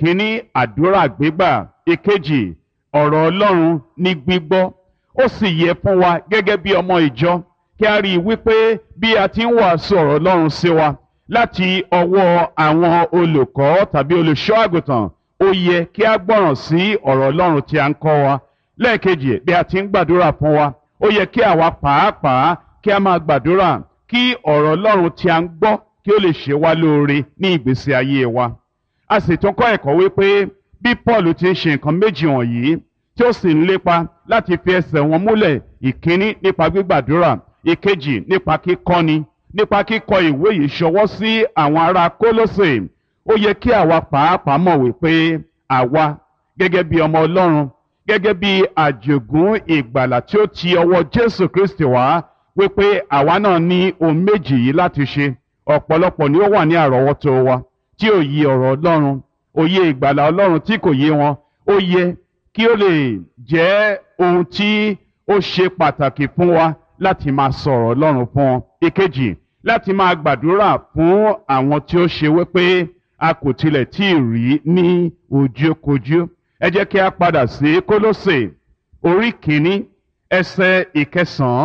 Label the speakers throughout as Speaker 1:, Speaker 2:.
Speaker 1: ìkíní àdúrà gbígbà ìkejì ọ̀rọ̀ ọlọ́run ní gbígbọ́ ó sì yẹ fún wa gẹ́gẹ́ bí ọmọ ìjọ kí a rí i wípé bí a ti ń wàásù ọ̀rọ̀ ọlọ́run sí wa láti ọwọ́ àwọn olùkọ́ tàbí olùṣọ́ àgùntàn ó yẹ kí a gbọ́ràn sí ọ̀rọ̀ ọlọ́run tí a ń kọ́ wa lẹ́ẹ̀kejì bí a ti ń gbàdúrà fún wa ó yẹ kí àwa pàápàá kí a máa gbàdúrà kí ọ̀rọ̀ ọlọ́run tí a ń gbọ́ kí ó lè ṣe wá lóore ní ìgbésí ayé wa a sì tún kọ́ ẹ̀kọ́ wípé bí Paul ti ń ṣe nǹkan méjì wọ̀nyí tí ó sì ń lépa láti fi ẹsẹ̀ wọn múlẹ̀ ìkíní nípa gbígbàdúrà ìkejì nípa kíkọ́ni nípa kíkọ ìwé yìí ṣọwọ́ sí àwọn ará Kólósè ó yẹ kí àwa pàápàá mọ̀ wípé àwa gẹ́gẹ́ bí ọmọ Ọlọ́run gẹ́gẹ́ bí àjògún ìgbàlà tí ó ti ọwọ́ Jésù Kristi wá wípé àwa náà ní ohun méjì yìí láti ṣe ọ̀pọ̀lọpọ̀ ni ó wà ní àrọ́wọ́tó wa tí ò yí ọ̀rọ̀ Ọlọ́run òye ìgbàlà Ọlọ́run tí kò yé wọn ó yẹ kí ó lè jẹ́ ohun tí ó ṣe pàtàkì fún wa láti máa sọ̀rọ̀ Ọlọ́run fún wọn. ìkejì láti máa gbàdúrà fún àwọn tí ó ṣe wípé a kò tilẹ̀ tí ì rí ní ojúkojú. ẹ jẹ́ kí a padà sí Kólósè orí kìíní ẹsẹ̀ ìkẹsàn-án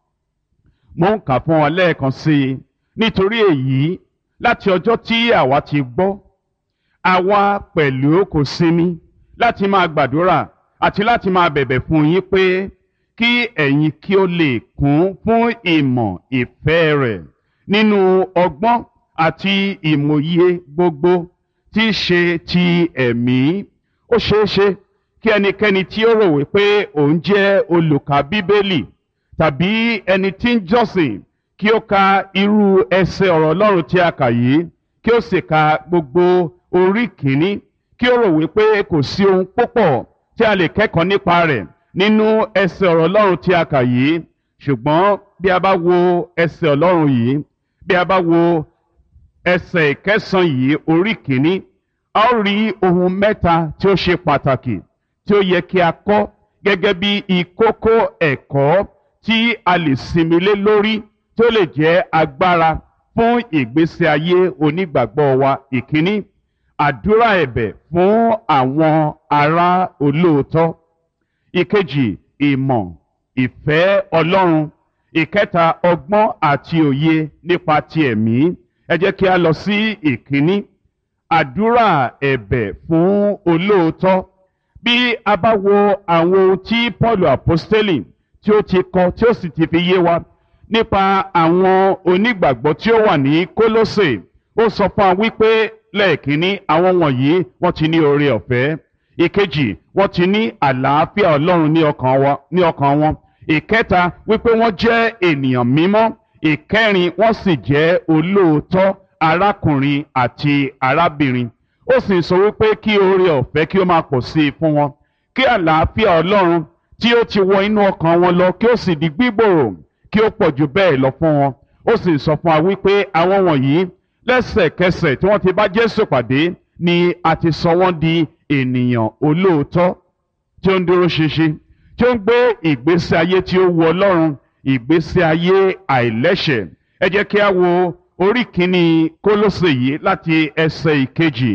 Speaker 1: mo ń kà fún wọn lẹ́ẹ̀kan sí i nítorí èyí láti ọjọ́ tí àwa ti gbọ́ àwa pẹ̀lú kò sinmi láti máa gbàdúrà àti láti máa bẹ̀bẹ̀ fún yín pé kí ẹ̀yin kí ó lè kún fún ìmọ̀ ìfẹ́ rẹ̀ nínú ọgbọ́n àti ìmòye gbogbo tí í ṣe ti ẹ̀mí. ó ṣeé ṣe kí ẹnikẹ́ni tí ó rò wípé òun jẹ́ olùkà bíbélì tàbí ẹni tí ń jọ́sìn kí ó ka irú ẹsẹ̀ ọ̀rọ̀ Ọlọ́run tí a kà yìí kí ó sì ka gbogbo orí kìíní kí ó rò wípé kò sí ohun púpọ̀ tí a lè kẹ́kọ̀ọ́ nípa rẹ̀ nínú ẹsẹ̀ ọ̀rọ̀ Ọlọ́run tí a kà yìí ṣùgbọ́n bí a bá wo ẹsẹ̀ Ọlọ́run yìí bí a bá wo ẹsẹ̀ ìkẹsàn yìí orí kìíní a ó rí ohun mẹ́ta tí ó ṣe pàtàkì tí ó yẹ kí a kọ́ gẹ́gẹ́ bí ìkókó ẹ̀kọ́ tí a lè sinmi lé lórí tí ó lè jẹ́ agbára fún ìgbésí ayé onígbàgbọ́ wa ìkíní àdúrà ẹ̀bẹ̀ fún àwọn ará olóòótọ́ ìkejì ìmọ̀ ìfẹ́ Ọlọ́run ìkẹta ọgbọ́n àti òye nípa ti ẹ̀mí ẹ jẹ́ kí a lọ sí ìkíní àdúrà ẹ̀bẹ̀ fún olóòótọ́ bí a bá wo àwọn ohun tí Paul apostoli tí ó ti kọ tí ó sì ti fi yé wa nípa àwọn onígbàgbọ́ tí ó wà ní Kólósè ó sọ fún wa wípé lẹ́ẹ̀kínní àwọn wọ̀nyí wọ́n ti ní oore ọ̀fẹ́ ìkejì wọ́n ti ní àlàáfíà Ọlọ́run ní ọkàn wa ní ọkàn wọn ìkẹta wípé wọ́n jẹ́ ènìyàn mímọ́ ìkẹrin wọ́n sì jẹ́ olóòótọ́ arákùnrin àti arábìnrin ó sì sọ wípé kí oore ọ̀fẹ́ kí ó máa pọ̀ sí i fún wọn kí àlàáfíà Ọlọ́run tí ó ti wọ inú ọkàn wọn lọ kí ó sì di gbígbòrò kí ó pọ̀ jù bẹ́ẹ̀ lọ fún wọn ó sì sọ fún wa wípé àwọn wọ̀nyí lẹ́sẹ̀kẹsẹ̀ tí wọ́n ti bá Jésù pàdé ni a ti sọ wọ́n di ènìyàn olóòótọ́ tí ó ń dúró ṣinṣin tí ó ń gbé ìgbésí ayé tí ó wu Ọlọ́run ìgbésí ayé àìlẹ́ṣẹ̀ ẹ jẹ́ kí a wo orí kìíní Kólósè yìí láti ẹsẹ̀ ìkejì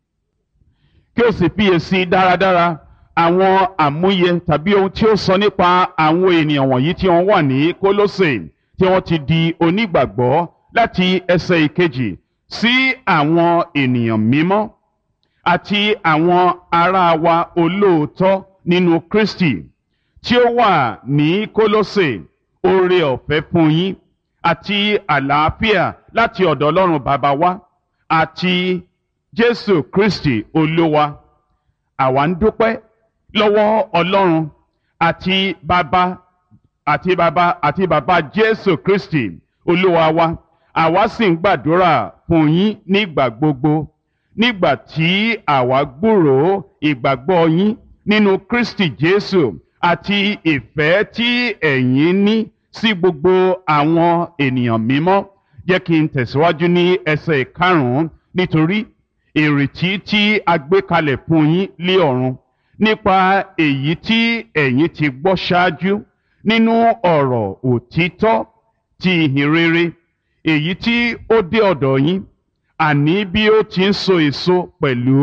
Speaker 1: kí ó sì fiyèsí dáradára àwọn àmúyẹ tàbí ohun tí ó sọ nípa àwọn ènìyàn wọ̀nyí tí wọ́n wà ní Kólósè tí wọ́n ti di onígbàgbọ́ láti ẹsẹ̀ ìkejì sí àwọn ènìyàn mímọ́ àti àwọn ará wa olóòótọ́ nínú Kristi tí ó wà ní Kólósè oore ọ̀fẹ́ fún yín àti àlàáfíà láti ọ̀dọ̀ Ọlọ́run bàbá wa àti Jésù Kristi Olúwa àwa ń dúpẹ́ lọ́wọ́ Ọlọ́run àti bàbá àti bàbá àti bàbá Jésù Kristi Olúwa wa àwa sì ń gbàdúrà fún yín nígbà gbogbo nígbà tí àwa gbúròó ìgbàgbọ́ yín nínú Kristi Jésù àti ìfẹ́ tí ẹ̀yin ní sí gbogbo àwọn ènìyàn mímọ́ jẹ́ kí n tẹ̀síwájú ní ẹsẹ̀ ìkarùn-ún nítorí ìrètí tí a gbé kalẹ̀ fún yín lé ọ̀run nípa èyí tí ẹ̀yin ti gbọ́ ṣáájú nínú ọ̀rọ̀ òtítọ́ ti ìhìn rere èyí tí ó dé ọ̀dọ̀ yín àní bí ó ti ń so èso pẹ̀lú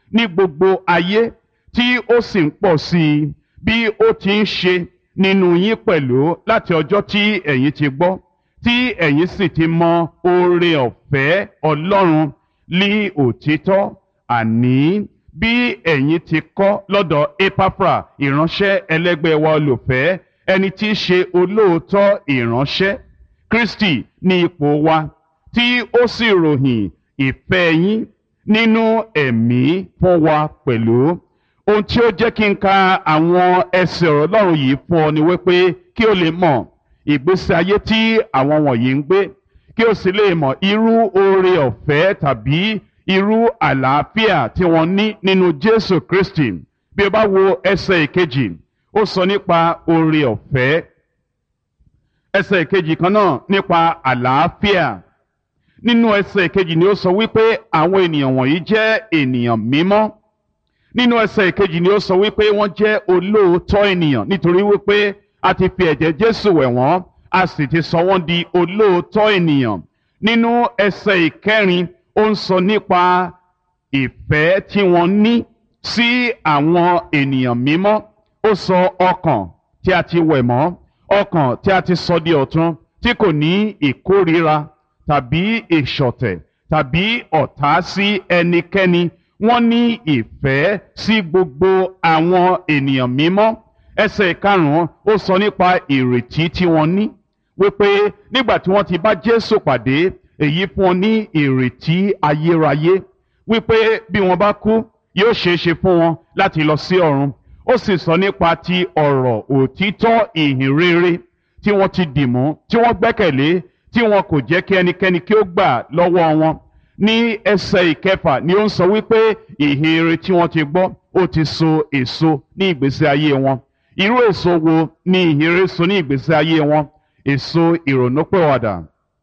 Speaker 1: ní gbogbo ayé tí ó sì ń pọ̀ sí i bí ó ti ń ṣe nínú yín pẹ̀lú láti ọjọ́ tí ẹ̀yin ti gbọ́ tí ẹ̀yin sì ti mọ oore ọ̀fẹ́ Ọlọ́run lí òtítọ́ àní bí ẹ̀yin ti kọ́ lọ́dọ̀ Epafra ìránṣẹ́ ẹlẹ́gbẹ́ wa olùfẹ́ ẹni tí í ṣe olóòótọ́ ìránṣẹ́ Kristi ní ipò wa tí ó sì ròyìn ìfẹ́ yín nínú ẹ̀mí fún wa pẹ̀lú ohun tí ó jẹ́ kí n ka àwọn ẹsẹ̀ ọ̀rọ̀ Ọlọ́run yìí fún ọ ni wípé kí o lè mọ̀ ìgbésí ayé tí àwọn wọ̀nyí ń gbé kí o sì lè mọ̀ irú oore ọ̀fẹ́ tàbí irú àlàáfíà tí wọ́n ní nínú Jésù Kristi bí o bá wo ẹsẹ̀ ìkejì ó sọ nípa oore ọ̀fẹ́ ẹsẹ̀ ìkejì kan náà nípa àlàáfíà nínú ẹsẹ̀ ìkejì ni ó sọ wípé àwọn ènìyàn wọ̀nyí jẹ́ ènìyàn mímọ́ nínú ẹsẹ̀ ìkejì ni ó sọ wípé wọ́n jẹ́ olóòótọ́ ènìyàn nítorí wípé a ti fi ẹ̀jẹ̀ Jésù wẹ̀ wọ́n a sì ti sọ wọ́n di olóòótọ́ ènìyàn nínú ẹsẹ̀ ìkẹrin ó ń sọ nípa ìfẹ́ tí wọ́n ní sí àwọn ènìyàn mímọ́ ó sọ ọkàn tí a ti wẹ̀ mọ́ ọkàn tí a ti sọ di ọ̀tun tí kò ní ìkórira tàbí ìṣọ̀tẹ̀ tàbí ọ̀tá sí ẹnikẹ́ni wọ́n ní ìfẹ́ sí gbogbo àwọn ènìyàn mímọ́ ẹsẹ̀ karùn-ún ó sọ nípa ìrètí tí wọ́n ní wípé nígbà tí wọ́n ti bá Jésù pàdé èyí fún wọn ní ìrètí ayérayé wípé bí wọ́n bá kú yóò ṣeé ṣe fún wọn láti lọ sí ọ̀run ó sì sọ nípa ti ọ̀rọ̀ òtítọ́ ìhìn rere tí wọ́n ti dìmú tí wọ́n gbẹ́kẹ̀lé tí wọn kò jẹ́ kí ẹnikẹ́ni kí ó gbà lọ́wọ́ wọn ní ẹsẹ̀ ìkẹfà ni ó ń sọ wípé ìhìn rere tí wọ́n ti gbọ́ ó ti so èso ní ìgbésí ayé wọn irú èso wo ni ìhìn rere so ní ìgbésí ayé wọn èso ìrònúpìwàdà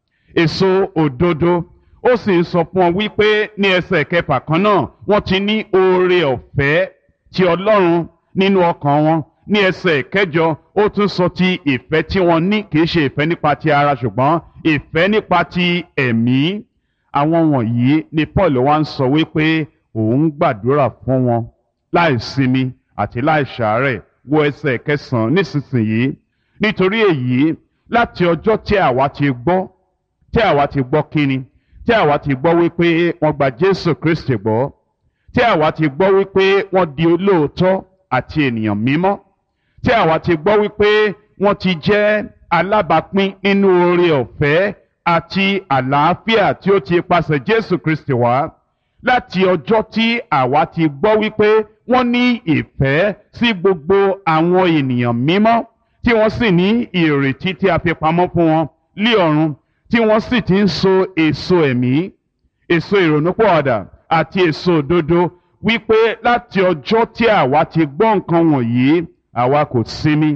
Speaker 1: èso òdodo ó sì ń sọ fún ọ wípé ní ẹsẹ̀ kẹfà kan náà wọ́n ti ní oore ọ̀fẹ́ ti Ọlọ́run nínú ọkàn wọn ní ẹsẹ̀ kẹjọ ó tún sọ ti ìfẹ́ tí wọ́n ní kì í ṣe ìfẹ́ nípa ti ara ṣùgbọ́n ìfẹ́ nípa ti ẹ̀mí àwọn wọ̀nyí ni Paul wá ń sọ wípé òun gbàdúrà fún wọn láì sinmi àti láì ṣàárẹ̀ wo ẹsẹ̀ kẹsàn-án nísinsìnyí nítorí èyí láti ọjọ́ tí àwa ti gbọ́ tí àwa ti gbọ́ kíni tí àwa ti gbọ́ wípé wọ́n gba Jésù Kristi gbọ́ tí àwa ti gbọ́ wípé wọ́n di olóòótọ́ àti ènìyàn mímọ́ tí àwa ti gbọ́ wípé wọ́n ti jẹ́ alábàápín nínú oore ọ̀fẹ́ àti àlàáfíà tí ó ti pasẹ̀ Jésù Kristi wá láti ọjọ́ tí àwa ti gbọ́ wípé wọ́n ní ìfẹ́ sí gbogbo àwọn ènìyàn mímọ́ tí wọ́n sì ní ìrètí tí a fi pamọ́ fún wọn lí ọ̀run tí wọ́n sì ti ń so èso ẹ̀mí èso ìrònúpọ̀ọ̀dà àti èso òdodo wípé láti ọjọ́ tí àwa ti gbọ́ nǹkan wọ̀nyí àwa kò sinmi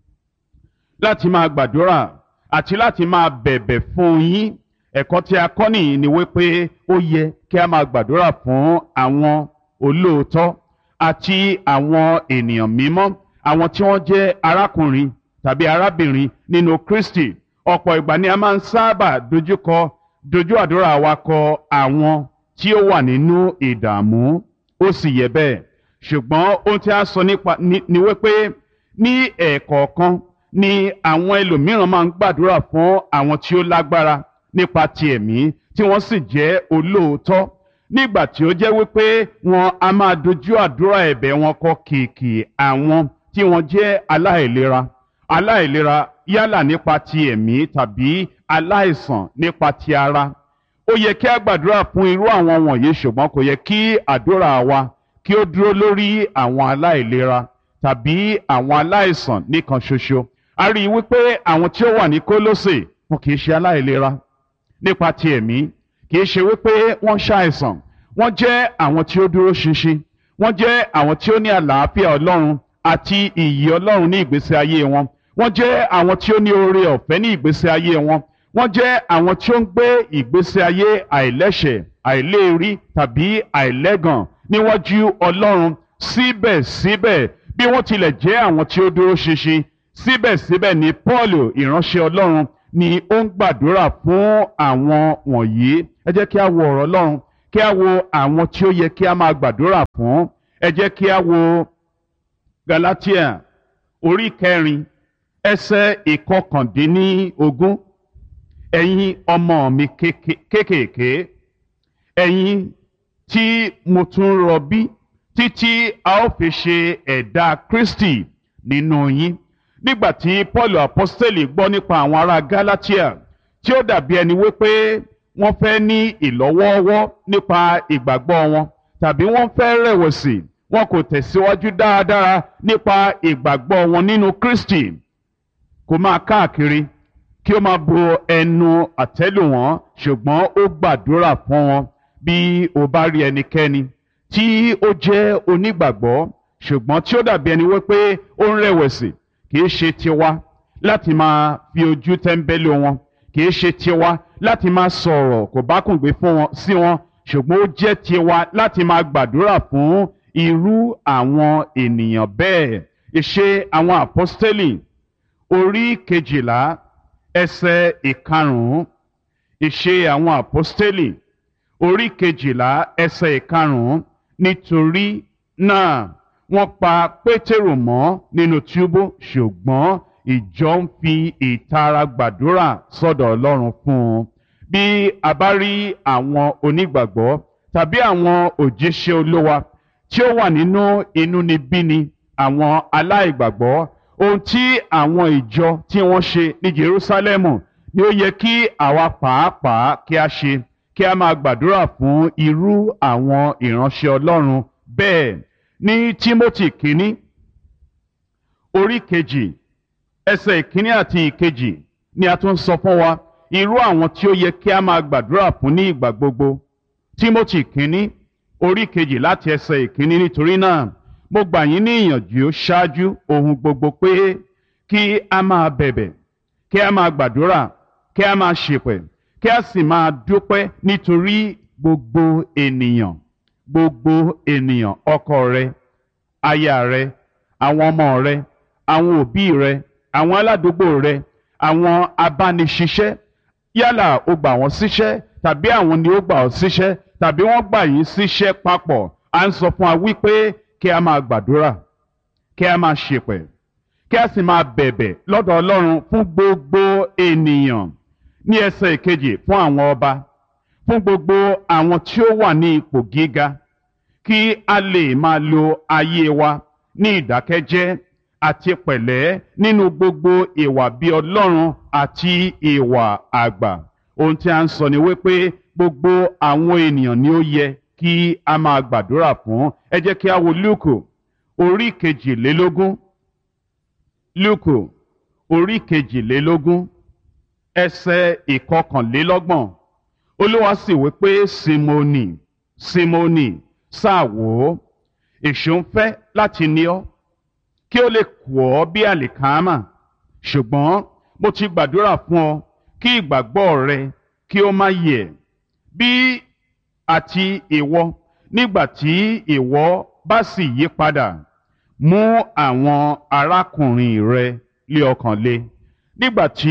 Speaker 1: láti máa gbàdúrà àti láti máa bẹ̀bẹ̀ fún yín ẹ̀kọ́ tí a kọ́ nìyí ni wípé ó yẹ kí a máa gbàdúrà fún àwọn olóòótọ́ àti àwọn ènìyàn mímọ́ àwọn tí wọ́n jẹ́ arákùnrin tàbí arábìnrin nínú Kristi ọ̀pọ̀ ìgbà ni a máa ń sábà dojúkọ dojú àdúrà wa kọ àwọn tí ó wà nínú ìdààmú ó sì yẹ bẹ́ẹ̀ ṣùgbọ́n ohun tí a sọ nípa ni wípé ní ẹ̀ẹ̀kọ̀ọ̀kan ni àwọn ẹlòmíràn máa ń gbàdúrà fún àwọn tí ó lágbára nípa ti ẹ̀mí tí wọ́n sì jẹ́ olóòótọ́ nígbà tí ó jẹ́ wípé wọn a máa dojú àdúrà ẹ̀bẹ̀ wọn kọ kìkì àwọn tí wọ́n jẹ́ aláìlera aláìlera yálà nípa ti ẹ̀mí tàbí aláìsàn nípa ti ara ó yẹ kí a gbàdúrà fún irú àwọn wọ̀nyí ṣùgbọ́n kò yẹ kí àdúrà wa kí ó dúró lórí àwọn aláìlera tàbí àwọn aláìsàn nìkan ṣoṣo a rí i wípé àwọn tí ó wà ní Kólósè wọn kì í ṣe aláìlera nípa ti ẹ̀mí kì í ṣe wípé wọ́n ṣàìsàn wọ́n jẹ́ àwọn tí ó dúró ṣinṣin wọ́n jẹ́ àwọn tí ó ní àlàáfíà Ọlọ́run àti ìyè Ọlọ́run ní ìgbésí ayé wọn wọ́n jẹ́ àwọn tí ó ní oore ọ̀fẹ́ ní ìgbésí ayé wọn wọ́n jẹ́ àwọn tí ó ń gbé ìgbésí ayé àìlẹ́ṣẹ̀ àìléèrí tàbí àìlẹ́gàn níwájú Ọlọ́run síbẹ̀síbẹ̀ bí wọ́n tilẹ̀ jẹ́ àwọn tí ó dúró ṣinṣin síbẹ̀síbẹ̀ ni Paul ìránṣẹ́ Ọlọ́run ni ó ń gbàdúrà fún àwọn wọ̀nyí ẹ jẹ́ kí a wo ọ̀rọ̀ Ọlọ́run kí kí a wo àwọn tí ó yẹ kí a máa gbàdúrà fún ẹ jẹ́ kí a wo Galatia orí kẹrin ẹsẹ̀ ìkọkàndínlógún ẹ̀yin ọmọ mi kéékèèké ẹ̀yin tí mo tún rọbí títí a ó fi ṣe ẹ̀dá Kristi nínú yín nígbà tí Paul apostoli gbọ́ nípa àwọn ará Galatia tí ó dàbí ẹni wípé wọ́n fẹ́ ní ìlọ́wọ́ọ́wọ́ nípa ìgbàgbọ́ wọn tàbí wọ́n fẹ́ rẹ̀wẹ̀sì wọn kò tẹ̀síwájú dáadáa nípa ìgbàgbọ́ wọn nínú Kristi kò máa káàkiri kí ó máa bo ẹnu àtẹ́lù wọn ṣùgbọ́n ó gbàdúrà fún wọn bí o bá rí ẹnikẹ́ni tí ó jẹ́ onígbàgbọ́ ṣùgbọ́n tí ó dàbí ẹni wípé ó ń rẹ̀wẹ̀sì kì í ṣe tiwa láti máa fi ojú tẹ́ńbẹ́lú wọn kì í ṣe tiwa láti máa sọ̀rọ̀ kò bá kùn gbé fún wọn sí wọn ṣùgbọ́n ó jẹ́ tiwa láti máa gbàdúrà fún irú àwọn ènìyàn bẹ́ẹ̀ ìṣe àwọn àpọ́stélì orí kejìlá ẹsẹ̀ ìkarùn-ún ìṣe àwọn àpọ́stélì orí kejìlá ẹsẹ̀ ìkarùn-ún nítorí náà wọ́n pa pétérù mọ́ nínú túbú ṣùgbọ́n ìjọ ń fi ìtara gbàdúrà sọ́dọ̀ ọlọ́run fún un bí a bá rí àwọn onígbàgbọ́ tàbí àwọn òjíṣẹ́ olówa tí ó wà nínú inúnibíni àwọn aláìgbàgbọ́ ohun tí àwọn ìjọ tí wọ́n ṣe ní Jerúsálẹ́mù ni ó yẹ kí àwa pàápàá kí a ṣe kí a máa gbàdúrà fún irú àwọn ìránṣẹ́ Ọlọ́run bẹ́ẹ̀ ní Tímótì kínní orí kejì ẹsẹ̀ ìkíní àti ìkejì ni a tún sọ fún wa irú àwọn tí ó yẹ kí a máa gbàdúrà fún ní ìgbà gbogbo Tímótì kínní orí kejì láti ẹsẹ̀ ìkíní nítorí náà mo gbà yín ní ìyànjú ṣáájú ohun gbogbo pé kí a máa bẹ̀bẹ̀ kí a máa gbàdúrà kí a máa ṣèpẹ̀ kí a sì máa dúpẹ́ nítorí gbogbo ènìyàn gbogbo ènìyàn ọkọ rẹ aya rẹ àwọn ọmọ rẹ àwọn òbí rẹ àwọn aládùúgbò rẹ àwọn abániṣiṣẹ́ yálà o gbà wọ́n síṣẹ́ tàbí àwọn ni ó gbà ọ́ síṣẹ́ tàbí wọ́n gbà yín síṣẹ́ papọ̀ à ń sọ fún wa wípé kí a máa gbàdúrà kí a máa ṣèpẹ̀ kí a sì máa bẹ̀bẹ̀ lọ́dọ̀ Ọlọ́run fún gbogbo ènìyàn ní ẹsẹ̀ ìkejì fún àwọn ọba fún gbogbo àwọn tí ó wà ní ipò gíga kí a lè máa lo ayé wa ní ìdákẹ́jẹ́ àti pẹ̀lẹ́ nínú gbogbo ìwà bí Ọlọ́run àti ìwà àgbà ohun tí a ń sọ ni wípé gbogbo àwọn ènìyàn ni ó yẹ kí a máa gbàdúrà fún ẹ jẹ́ kí a wo Lúùkù orí kejìlélógún Lúùkù orí kejìlélógún ẹsẹ̀ ìkọkànlélọ́gbọ̀n Olúwa sì wí pé Símónì Símónì sáà wò ó èṣù ń fẹ́ láti ní ọ kí ó lè kù ọ́ bí àlìkámà ṣùgbọ́n mo ti gbàdúrà fún ọ kí ìgbàgbọ́ rẹ kí ó má yẹ̀ bí àti ìwọ nígbà tí ìwọ bá sì yí padà mú àwọn arákùnrin rẹ lé ọkàn le nígbà tí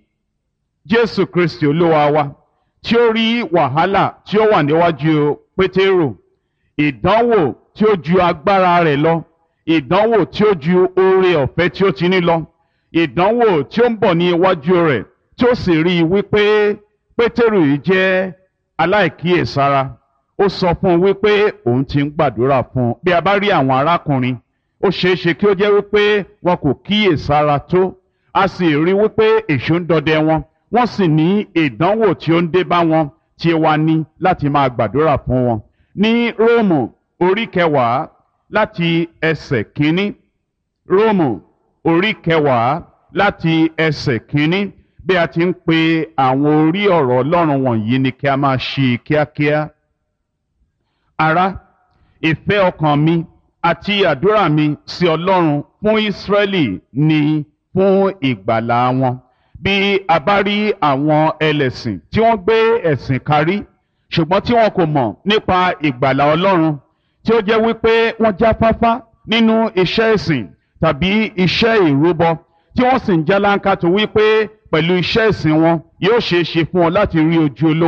Speaker 1: Jésù Kristi Olúwa wa tí ó rí wàhálà tí ó wà níwájú Pétérù ìdánwò tí ó ju agbára rẹ̀ lọ ìdánwò tí ó ju oore ọ̀fẹ́ tí ó ti ní lọ ìdánwò tí ó ń bọ̀ ní iwájú rẹ̀ tí ó sì rí i wípé Pétérù yìí jẹ́ aláìkíyèsára ó sọ fún un wípé òun ti ń gbàdúrà fún un bí a bá rí àwọn arákùnrin ó ṣeé ṣe kí ó jẹ́ wípé wọn kò kíyèsára tó a sì rí wípé èṣù ń dọdẹ wọn wọ́n sì ní ìdánwò tí ó ń dé bá wọn tí wá ní láti máa gbàdúrà fún wọn ní Róòmù orí kẹwàá láti ẹsẹ̀ kínní Róòmù orí kẹwàá láti ẹsẹ̀ kínní bí a ti ń pe àwọn orí ọ̀rọ̀ Ọlọ́run wọ̀nyí ni kí a máa ṣe kíákíá. Ará, ìfẹ́ ọkàn mi àti àdúrà mi sí Ọlọ́run fún Ísírẹ́lì ni fún ìgbàlà wọn. Bí a bá rí àwọn ẹlẹ́sìn tí wọ́n gbé ẹ̀sìn karí ṣùgbọ́n tí wọn kò mọ̀ nípa ìgbàlà Ọlọ́run tí ó jẹ́ wípé wọ́n jáfáfá nínú iṣẹ́ ìsìn tàbí iṣẹ́ ìrúbọ tí wọ́n sì ń jálánkà tó wípé pẹ̀lú iṣẹ́ ìsìn wọn yóò ṣeé ṣe fún wọn láti rí ojú olówa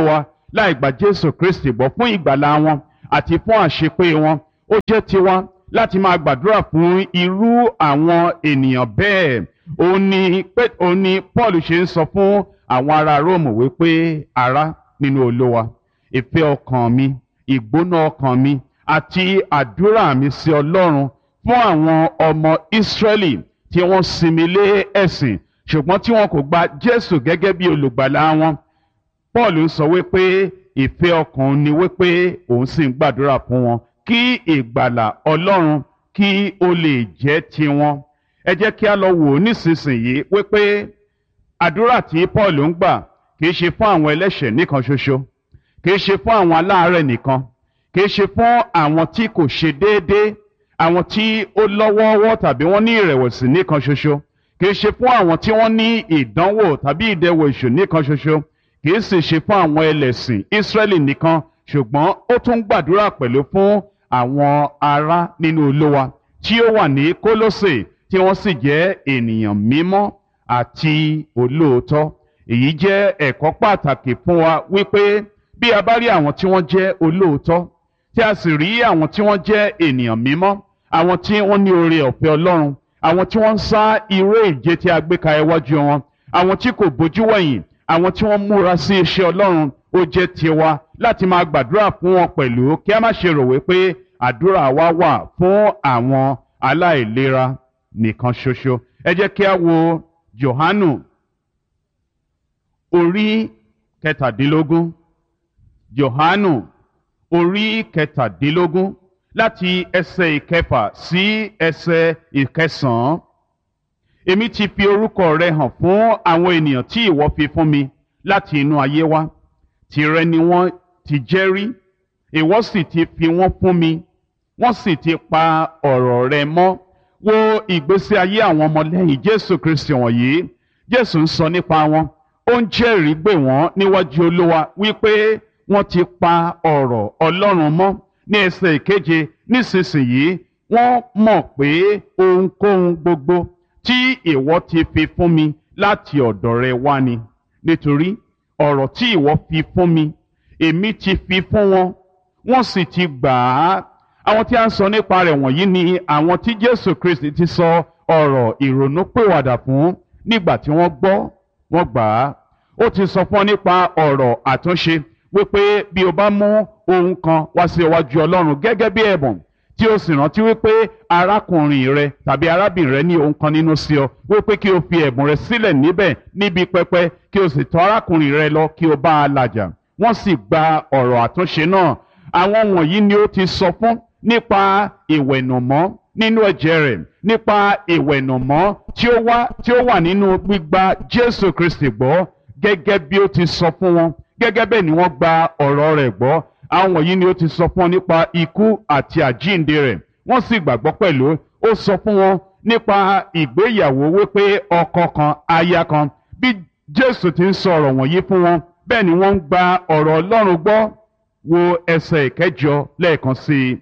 Speaker 1: láì gba jésù kristi gbọ́ fún ìgbàlá wọn àti fún àṣepé wọn ó jẹ́ tiwa láti máa gbàdúrà fún irú àwọn ènìyàn bẹ́ẹ̀ ó ní pé ó ní paul ṣe ń sọ fún àwọn ará róòmù wípé ará nínú olówa ìfẹ́ ọkàn mi ìgbóná ọkàn mi àti àdúrà mi sí ọlọ́run fún àwọn ọmọ ìsírẹ́lì tí wọ́n sinmi lé ẹ̀sìn ṣùgbọ́n tí wọn kò gba jésù gẹ́gẹ́ bí olùgbàlà wọn paul ń sọ wípé ìfẹ́ ọkàn ni wípé òun sì ń gbàdúrà fún wọn kí ìgbàlà ọlọ́run kí ó lè jẹ́ tiwọn ẹ jẹ́ kí a lọ wò ó nísinsìnyí wípé àdúrà tí paul ń gbà kì í ṣe fún àwọn ẹlẹ́ṣẹ̀ nìkan ṣoṣo kì í ṣe fún àwọn aláàárẹ̀ nìkan kì í ṣe fún àwọn tí kò ṣe déédéé àwọn tí ó lọ́wọ́ọ́wọ́ tàbí wọ́n ní ìrẹ̀wẹ̀sì nìkan ṣoṣo kì í ṣe fún àwọn tí wọ́n ní ìdánwò tàbí ìdẹwò èṣù nìkan ṣoṣo kì í sì ṣe fún àwọn ẹlẹ́sìn ìsírẹ́lì nìkan ṣùgbọ́n ó tún gbàdúrà pẹ̀lú fún àwọn ará nínú olówa tí ó wà ní kólósè tí wọ́n sì jẹ́ ènìyàn mímọ́ àti olóòótọ́ èyí jẹ́ ẹ̀kọ́ pàtàkì fún wa wípé bí a bá rí àwọn tí wọ́n jẹ́ olóòótọ́ tí a sì rí àwọn tí wọ́n jẹ́ ènìyàn mímọ́ àwọn tí wọ́n ní oore ọ̀fẹ́ ọlọ́run àwọn tí wọ́n ń sá irú ìje tí a gbé ka iwájú wọn àwọn tí kò bójú wẹ̀yìn àwọn tí wọ́n múra sí iṣẹ́ ọlọ́run ó jẹ́ tiwa láti máa gbàdúrà fún wọn pẹ̀lú kí a má ṣe rò wípé àdúrà wa wà fún àwọn aláìlera nìkan ṣoṣo ẹ jẹ́ kí a wo Jòhánù orí kẹtàdínlógún Jòhánù orí kẹtàdínlógún láti ẹsẹ̀ ìkẹfà sí ẹsẹ̀ ìkẹsàn-án èmi ti fi orúkọ rẹ hàn fún àwọn ènìyàn tí ìwọ fi fún mi láti inú ayé wá tìrẹ ni wọ́n ti jẹ́ rí ìwọ sì ti fi wọ́n fún mi wọ́n sì ti pa ọ̀rọ̀ rẹ mọ́ wo ìgbésí ayé àwọn ọmọlẹ́yìn Jésù Kristi wọ̀nyí Jésù ń sọ nípa wọn ó ń jẹ́rìí gbè wọ́n níwájú Olúwa wípé wọ́n ti pa ọ̀rọ̀ Ọlọ́run mọ́ ní ẹsẹ̀ ìkeje nísinsìnyí wọ́n mọ̀ pé ohunkóhun gbogbo tí ìwọ ti fi fún mi láti ọ̀dọ̀ rẹ wá ni nítorí ọ̀rọ̀ tí ìwọ fi fún mi èmi ti fi fún wọn wọ́n sì ti gbà á àwọn tí a ń sọ nípa rẹ̀ wọ̀nyí ni àwọn tí Jésù Kristi ti sọ ọ̀rọ̀ ìrònúpìwàdà fún nígbà tí wọ́n gbọ́ wọ́n gbà á ó ti sọ fún ọ nípa ọ̀rọ̀ àtúnṣe wípé bí o bá mú ohun kan wá sí iwájú Ọlọ́run gẹ́gẹ́ bí ẹ̀bùn tí o sì rántí wípé arákùnrin rẹ tàbí arábìnrin rẹ ní ohun kan nínú sí ọ wípé kí o fi ẹ̀bùn rẹ sílẹ̀ níbẹ̀ níbi pẹpẹ kí o sì tọ̀ arákùnrin rẹ lọ kí o bá a làjà wọ́n sì gba ọ̀rọ̀ àtúnṣe náà àwọn wọ̀nyí ni ó ti sọ fún nípa ìwẹ̀nùmọ́ nínú ẹ̀jẹ̀ rẹ̀ nípa ìwẹ̀nùmọ́ tí ó wá tí ó wà nínú gbígba Jésù Kristi gbọ́ gẹ́gẹ́ bí ó ti sọ fún wọn gẹ́gẹ́ bẹ́ẹ̀ ni wọ́n gba ọ̀rọ̀ rẹ̀ gbọ́ àwọn wọ̀nyí ni ó ti sọ fún wọn nípa ikú àti àjíǹde rẹ̀ wọ́n sì gbàgbọ́ pẹ̀lú ó sọ fún wọn nípa ìgbéyàwó wípé ọkọ kan aya kan bí Jésù ti ń sọ ọ̀rọ̀ wọ̀nyí fún wọn bẹ́ẹ̀ ni wọ́n ń gba ọ̀rọ̀ Ọlọ́run gbọ́ wo ẹsẹ̀ ìkẹjọ lẹ́ẹ̀kan sí i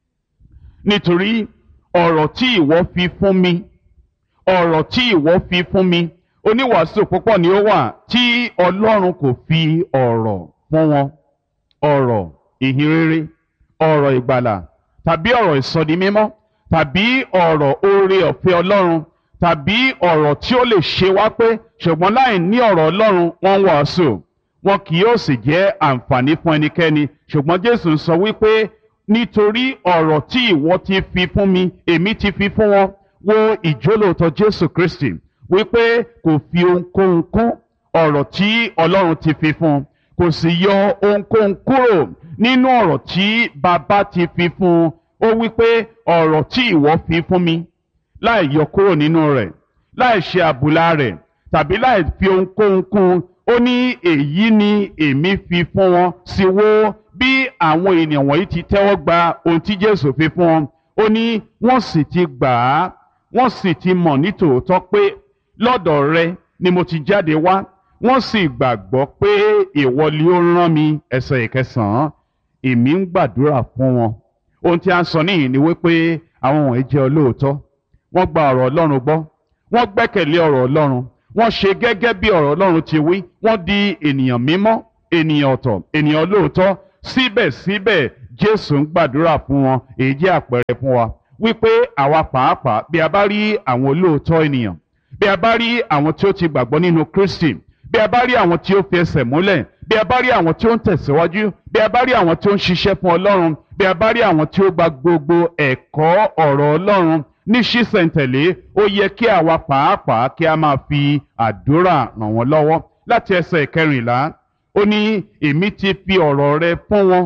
Speaker 1: nítorí ọ̀rọ̀ tí ìwọ fi fún mi ọ̀rọ̀ tí ìwọ fi fún mi oníwàásù púpọ̀ ni ó wà tí Ọlọ́run kò fi ọ̀rọ̀ fún wọn ọ̀rọ̀ ìhìnrere ọ̀rọ̀ ìgbàlà tàbí ọ̀rọ̀ ìsọdimímọ́ tàbí ọ̀rọ̀ oore ọ̀fẹ́ Ọlọ́run tàbí ọ̀rọ̀ tí ó lè ṣe wá pé ṣùgbọ́n láì ní ọ̀rọ̀ Ọlọ́run wọ́n ń wàásù wọn kì yóò sì jẹ́ àǹfààní fún ẹnikẹ́ni ṣùgbọ́n Jésù ń sọ wípé nítorí ọ̀rọ̀ tí ìwọ ti fi fún mi èmi ti fi fún wọn wo ìjólóòtọ́ Jésù Kristi wípé kò fi ohunkóhun kún ọ̀rọ̀ tí Ọlọ́run ti fi fún un kò sì yọ ohunkóhun kúrò nínú ọ̀rọ̀ tí bàbá ti fi fún un ó wípé ọ̀rọ̀ tí ìwọ fi fún mi láì yọ kúrò nínú rẹ̀ láì ṣe àbùlà rẹ̀ tàbí láì fi ohunkóhun kún un ó ní èyí ni èmi fi fún wọn sí wo bí àwọn ènìyàn wọ̀nyí ti tẹ́wọ́ gba ohun tí Jésù fi fún wọn ó ní wọ́n sì ti gbà á wọ́n sì ti mọ̀ nítòótọ́ pé lọ́dọ̀ rẹ ni mo ti jáde wá wọ́n sì gbàgbọ́ pé ìwọ ni ó rán mi ẹsẹ̀ ìkẹsàn-án èmi ń gbàdúrà fún wọn ohun tí a ń sọ níyìn ni wípé àwọn wọ̀nyí jẹ́ olóòótọ́ wọ́n gba ọ̀rọ̀ Ọlọ́run gbọ́ wọ́n gbẹ́kẹ̀lé ọ̀rọ̀ Ọlọ́run wọ́n ṣe gẹ́gẹ́ bí ọ̀rọ̀ Ọlọ́run ti wí wọ́n di ènìyàn mímọ́ ènìyàn ọ̀tọ̀ ènìyàn lóòótọ́ síbẹ̀síbẹ̀ jésù ń gbàdúrà fún wọn èyí jẹ́ àpẹẹrẹ fún wa wípé àwa pàápàá bí a bá rí àwọn olóòótọ́ ènìyàn bí a bá rí àwọn tí ó ti gbàgbọ́ nínú kristi bí a bá rí àwọn tí ó fi ẹsẹ̀ múlẹ̀ bí a bá rí àwọn tí ó ń tẹ̀síwájú bí a bá rí àwọn tí ó ń ṣiṣẹ́ fún ọlọ́run bí a bá rí àwọn tí ó gba gbogbo ẹ̀kọ́ ọ̀rọ̀ ọlọ́run ní ṣísẹ̀ntẹ̀lé ó yẹ kí àwa pàápàá kí a máa fi àdúrà ràn wọ́n lọ́wọ́ láti ẹsẹ̀ ìkẹrìnlá ó ní èmi ti fi ọ̀rọ̀ rẹ fún wọn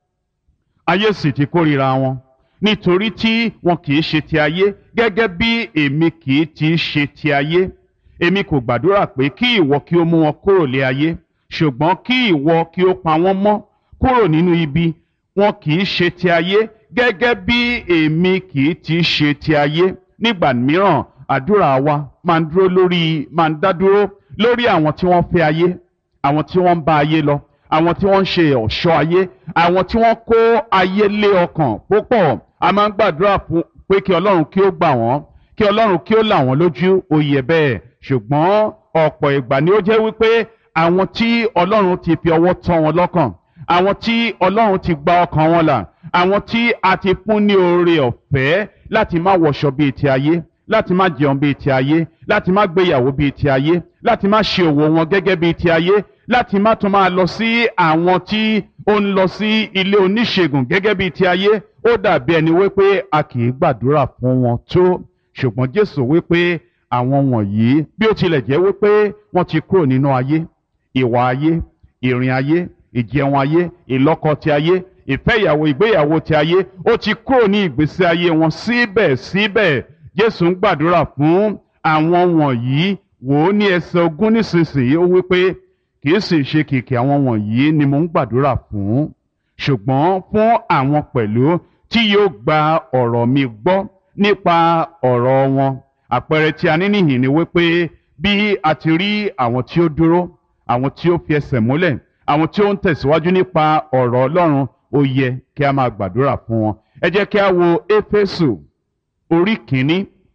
Speaker 1: ayé sì ti kórìíra wọn nítorí tí wọn kì í ṣe ti ayé gẹ́gẹ́ bí èmi kì í ti ṣe ti ayé èmi kò gbàdúrà pé kí ìwọ kí ó mú wọn kúrò lé ayé ṣùgbọ́n kí ìwọ kí ó pa wọ́n mọ́ kúrò nínú ibi wọn kì í ṣe ti ayé gẹ́gẹ́ bí èmi kì í ti ṣe ti ayé nígbà mìíràn àdúrà wa máa ń dúró lórí máa ń dá dúró lórí àwọn tí wọ́n fẹ́ ayé àwọn tí wọ́n ń bá ayé lọ àwọn tí wọ́n ń ṣe ọ̀ṣọ́ ayé àwọn tí wọ́n kó ayé lé ọkàn púpọ̀ a máa ń gbàdúrà fún pé kí ọlọ́run kí ó gbà wọ́n kí ọlọ́run kí ó là wọ́n lójú ó yẹ bẹ́ẹ̀ ṣùgbọ́n ọ̀pọ̀ ìgbà ni ó jẹ́ wípé àwọn tí ọlọ́run ti fi ọwọ́ tọ́ wọn lọ́kàn àwọn tí ọlọ́run ti gba ọkàn wọn là àwọn tí a ti fún ní oore ọ̀fẹ́ láti má wọṣọ bíi ti ayé láti má jẹun bíi ti ayé láti má gbéyàwó bíi ti ayé láti má ṣe òwò wọn gẹ́gẹ́ bíi ti ayé láti má tún máa lọ sí àwọn tí ó ń lọ sí ilé oníṣègùn gẹ́gẹ́ bíi ti ayé ó dàbí ẹni wípé a kì í gbàdúrà fún wọn tó ṣùgbọ́n Jésù wípé àwọn wọ̀nyí bí ó tilẹ̀ jẹ́ wípé wọ́n ti kúrò nínú ayé ìwà ayé ìrìn ayé ìjẹun ayé ìlọ́kọ ti ayé ìfẹ́ ìyàwó ìgbéyàwó ti ayé ó ti kúrò ní ìgbésí ayé wọn síbẹ̀síbẹ̀ Jésù ń gbàdúrà fún àwọn wọ̀nyí wò ó ní ẹsẹ̀ ogún nísinsìnyí ó wípé kì í sì ṣe kìkì àwọn wọ̀nyí ni mo ń gbàdúrà fún ṣùgbọ́n fún àwọn pẹ̀lú tí yóò gba ọ̀rọ̀ mi gbọ́ nípa ọ̀rọ̀ wọn àpẹẹrẹ tí a ní nìyí ni wípé bí a ti rí àwọn tí ó dúró àwọn tí ó fi ẹsẹ̀ múlẹ̀ àwọn tí ó ń tẹ̀síwájú nípa ọ̀rọ̀ Ọlọ́run ó yẹ kí a máa gbàdúrà fún wọn ẹ jẹ́ kí a wo Éfésù orí kìíní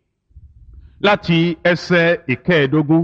Speaker 1: láti ẹsẹ̀ ìkẹẹ̀ẹ́dógún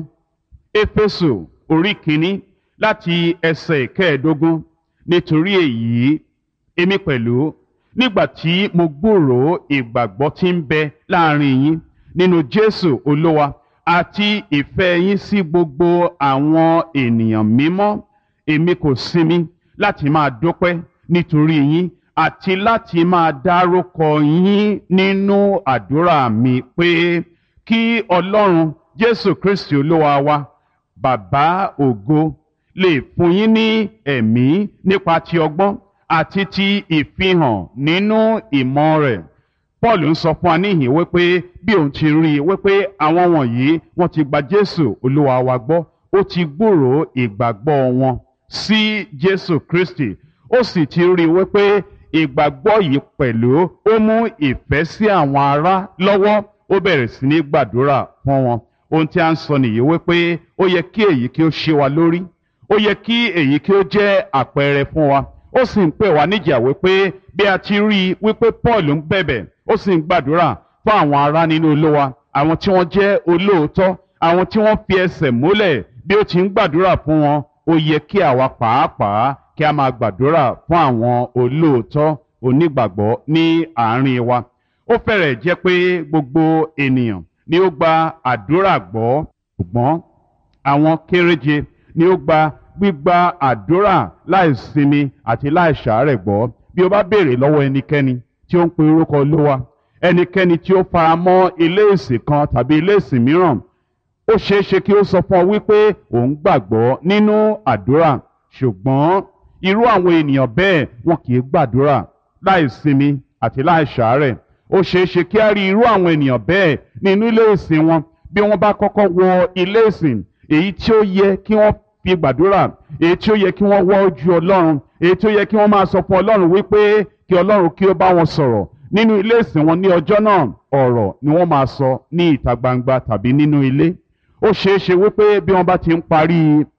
Speaker 1: Éfésù orí kìíní láti ẹsẹ̀ ìkẹẹ̀ẹ́dógún nítorí èyí èmi pẹ̀lú nígbà tí mo gbúròó ìgbàgbọ́ tí ń bẹ láàrin yín nínú Jésù Olúwa àti ìfẹ́ yín sí gbogbo àwọn ènìyàn mímọ́ èmi kò sinmi láti máa dúpẹ́ nítorí yín àti láti máa dárúkọ yín nínú àdúrà mi pé kí Ọlọ́run Jésù Kristi Olúwa wa bàbá ògo lè fún yín ní ẹ̀mí nípa ti ọgbọ́n àti ti ìfihàn nínú ìmọ̀ rẹ̀ Paul ń sọ fún wa níhìn wípé bí òun ti rí i wípé àwọn wọ̀nyí wọ́n ti gba Jésù Olúwa wa gbọ́ ó ti gbúròó ìgbàgbọ́ wọn sí Jésù Kristi ó sì ti rí i wípé ìgbàgbọ́ yìí pẹ̀lú ó mú ìfẹ́ sí àwọn ará lọ́wọ́ ó bẹ̀rẹ̀ sí ní gbàdúrà fún wọn ohun tí a ń sọ nìyí wípé ó yẹ kí èyí kí ó ṣe wa lórí ó yẹ kí èyí kí ó jẹ́ àpẹẹrẹ fún wa ó sì ń pè wá níjà wípé bí a ti rí i wípé Paul ń bẹ̀bẹ̀ ó sì ń gbàdúrà fún àwọn ará nínú Olúwa àwọn tí wọ́n jẹ́ olóòótọ́ àwọn tí wọ́n fi ẹsẹ̀ múlẹ̀ bí ó ti ń gbàdúrà fún wọn ó yẹ kí àwa pàápàá kí a máa gbàdúrà fún àwọn olóòótọ́ onígbàgbọ́ ní àárín wa ó fẹ́rẹ̀ jẹ́ pé gbogbo ènìyàn ni ó gba àdúrà gbọ́ ṣùgbọ́n àwọn kéréje ni ó gba gbígba àdúrà láìsinmi àti láìsàárẹ̀ gbọ́ bí o bá béèrè lọ́wọ́ ẹnikẹ́ni tí ó ń pe orúkọ Olúwa ẹnikẹ́ni tí ó fara mọ́ ilé ìsìn kan tàbí ilé ìsìn mìíràn ó ṣeé ṣe kí ó sọ fún ọ wípé òun gbàgbọ́ nínú àdúrà ṣùgbọ́n irú àwọn ènìyàn bẹ́ẹ̀ wọn kì í gbàdúrà láìsinmi àti láìsàárẹ̀ ó ṣeé ṣe kí á rí irú àwọn ènìyàn bẹ́ẹ̀ nínú ilé ìsìn wọn bí wọ́n bá kọ́kọ́ wọ ilé ìsìn èyí tí ó yẹ kí wọ́n fi gbàdúrà èyí tí ó yẹ kí wọ́n wọ́ ojú Ọlọ́run èyí tí ó yẹ kí wọ́n máa sọ fún Ọlọ́run wípé kí Ọlọ́run kí ó bá wọn sọ̀rọ̀ nínú ilé ìsìn wọn ní ọjọ́ náà ọ̀rọ̀ ni wọ́n máa sọ ní ìta gbangba tàbí nínú ilé ó ṣeé ṣe wípé bí wọ́n bá ti ń parí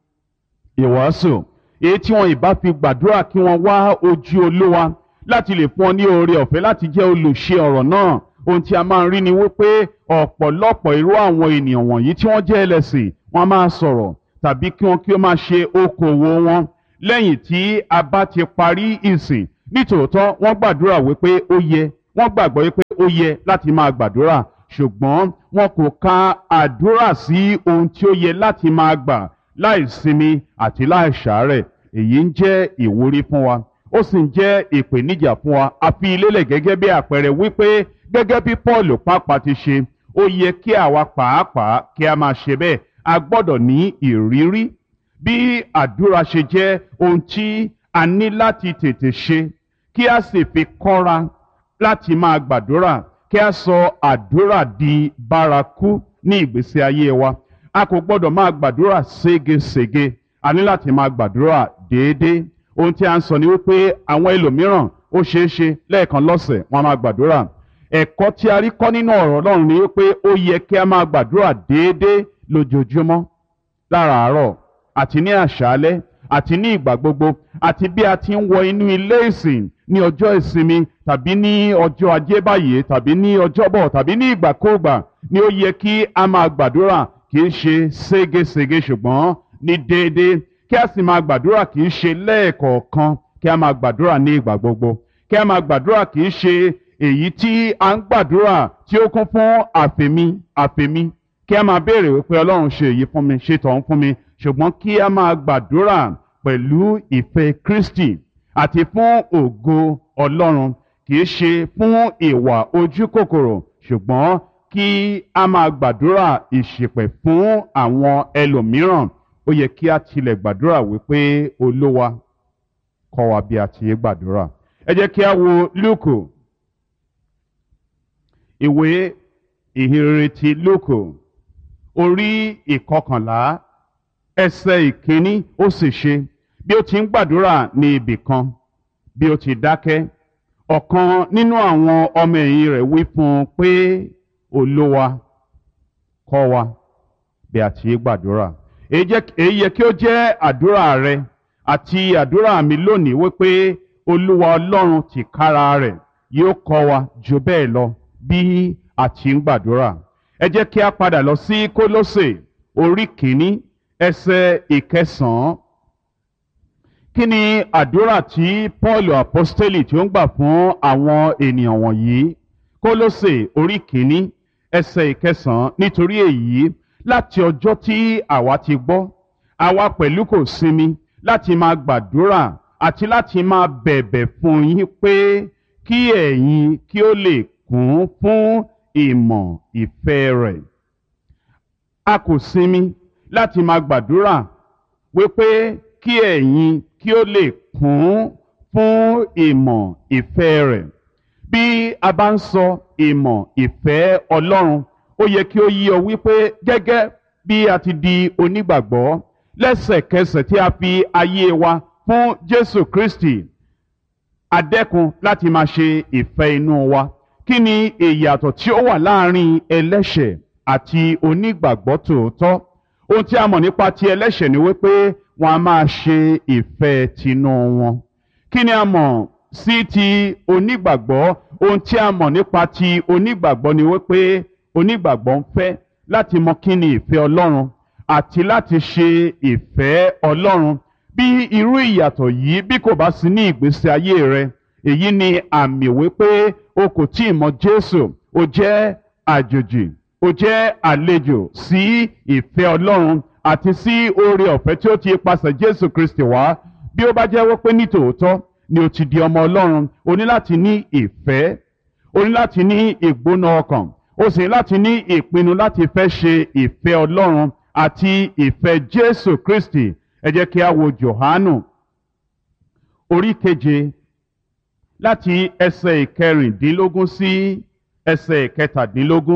Speaker 1: ìwàásù èyí tí wọn ìbá fi gbàdúrà kí wọ́n wá ojú Olúwa láti lè fún ọ ní oore ọ̀fẹ́ láti jẹ́ olùṣe ọ̀rọ̀ náà ohun tí a máa ń rí ni wípé ọ̀pọ̀lọpọ̀ irú àwọn ènìyàn wọ̀nyí tí wọ́n jẹ́ ẹlẹ́sìn wọ́n máa sọ̀rọ̀ tàbí kí wọ́n kí ó máa ṣe okòwò wọn lẹ́yìn tí a bá ti parí ìsìn nítòótọ́ wọ́n gbàdúrà wípé ó yẹ wọ́n gbàgbọ́ wípé ó yẹ láti máa gbàdúrà ṣùgbọ́n wọn kò ka àdúrà sí ohun tí ó yẹ láti máa gbà láì sinmi àti láì ṣàárẹ̀ èyí ń jẹ́ ìwúrí fún wa ó sì ń jẹ́ ìpèníjà fún wa a fi lélẹ̀ gẹ́gẹ́ bí àpẹẹrẹ wípé gẹ́gẹ́ bí Paul pàápàá ti ṣe ó yẹ kí àwa pàápàá kí a máa ṣe bẹ́ẹ̀ a gbọ́dọ̀ ní ìrírí bí àdúrà ṣe jẹ́ ohun tí a ní láti tètè ṣe kí a sì fi kọ́ra láti máa gbàdúrà kí a sọ àdúrà di bárakú ní ìgbésí ayé wa a kò gbọ́dọ̀ máa gbàdúrà ségesège a ní láti máa gbàdúrà déédéé ohun tí a ń sọ ni wípé àwọn ẹlòmíràn ó ṣeé ṣe lẹ́ẹ̀kan lọ́sẹ̀ wọn máa gbàdúrà ẹ̀kọ́ tí a rí kọ́ nínú ọ̀rọ̀ Ọlọ́run ni wípé ó yẹ kí a máa gbàdúrà déédéé lójoojúmọ́ láràárọ̀ àti ní àṣálẹ́ àti ní ìgbà gbogbo àti bí a ti ń wọ inú ilé ìsìn ní ọjọ́ ìsinmi tàbí ní ọjọ́ ajé báyìí tàbí ní ọjọ́bọ̀ tàbí ní ìgbàkúùgbà ni ó yẹ kí a máa gbàdúrà kì í ṣe ségesège ṣùgbọ́n ní déédéé kí a sì máa gbàdúrà kì í ṣe lẹ́ẹ̀kọ̀ọ̀kan kí a máa gbàdúrà ní ìgbà gbogbo kí a máa gbàdúrà kì í ṣe èyí tí a ń gbàdúrà tí ó kún fún àfẹ̀mí àfẹ̀mí kí a máa béèrè wípé ọlọ́run ṣe èyí fún mi ṣe tọ̀hún fún mi ṣùgbọ́n kí a máa gbàdúrà pẹ̀lú ìfẹ́ Kristi àti fún ògo ọlọ́run kì í ṣe fún ìwà ojú kòkòrò ṣùgbọ́n kí a máa gbàdúrà ìṣìpẹ̀ fún àwọn ẹlòmíràn ó yẹ kí a tilẹ̀ gbàdúrà wípé olówa kọ́ wa bí a ti yé gbàdúrà ẹ jẹ́ kí a wo Lúùkù ìwé ìhìnrere ti Lúùkù orí ìkọkànlá ẹsẹ̀ ìkíní ó sì ṣe bí ó ti ń gbàdúrà ní ibì kan bí ó ti dákẹ́ ọ̀kan nínú àwọn ọmọ ẹ̀yìn rẹ̀ wí fún un pé olówa kọ́ wa bí a ti yé gbàdúrà èyí yẹ kí ó jẹ́ àdúrà rẹ àti àdúrà mi lónìí wípé olúwa ọlọ́run tìkára rẹ̀ yóò kọ́ wa jù bẹ́ẹ̀ lọ bí a ti ń gbàdúrà ẹ jẹ́ kí a padà lọ sí kólósè orí kìíní ẹsẹ̀ ìkẹsàn-án kí ni àdúrà tí paul apostoli tí ó ń gbà fún àwọn ènìyàn wọ̀nyí kólósè orí kìíní ẹsẹ̀ ìkẹsàn-án nítorí èyí láti ọjọ́ tí àwa ti gbọ́ àwa pẹ̀lú kò sinmi láti máa gbàdúrà àti láti máa bẹ̀bẹ̀ fún yín pé kí ẹ̀yin kí ó lè kún fún ìmọ̀ ìfẹ́ rẹ̀. a kò sinmi láti máa gbàdúrà wípé kí ẹ̀yin kí ó lè kún fún ìmọ̀ ìfẹ́ rẹ̀. bí a bá ń sọ ìmọ̀ ìfẹ́ Ọlọ́run ó yẹ kí ó yí ọ wípé gẹ́gẹ́ bí a ti di onígbàgbọ́ lẹ́sẹ̀kẹsẹ̀ tí a fi ayé wa fún Jésù Kristi adẹ́kun láti máa ṣe ìfẹ́ inú wa kí ni ìyàtọ̀ tí ó wà láàrin ẹlẹ́ṣẹ̀ àti onígbàgbọ́ tòótọ́ ohun tí a mọ̀ nípa ti ẹlẹ́ṣẹ̀ ni wípé wọn a máa ṣe ìfẹ́ tinú wọn kí ni a mọ̀ sí ti onígbàgbọ́ ohun tí a mọ̀ nípa ti onígbàgbọ́ ni wípé onígbàgbọ́ ń fẹ́ láti mọ kí ni ìfẹ́ Ọlọ́run àti láti ṣe ìfẹ́ Ọlọ́run bí irú ìyàtọ̀ yìí bí kò bá sí ní ìgbésí ayé rẹ èyí ni àmì wípé o kò tí ì mọ Jésù o jẹ́ àjòjì o jẹ́ àlejò sí ìfẹ́ Ọlọ́run àti sí oore ọ̀fẹ́ tí ó ti pasẹ̀ Jésù Kristi wá bí ó bá jẹ́ wípé ní tòótọ́ ni o ti di ọmọ Ọlọ́run o ní láti ní ìfẹ́ o ní láti ní ìgbóná ọkàn o sì ní láti ní ìpinnu láti fẹ́ ṣe ìfẹ́ Ọlọ́run àti ìfẹ́ Jésù Kristi ẹ jẹ́ kí a wo Jòhánù orí keje láti ẹsẹ̀ ìkẹrìndínlógún sí ẹsẹ̀ ìkẹtàdínlógún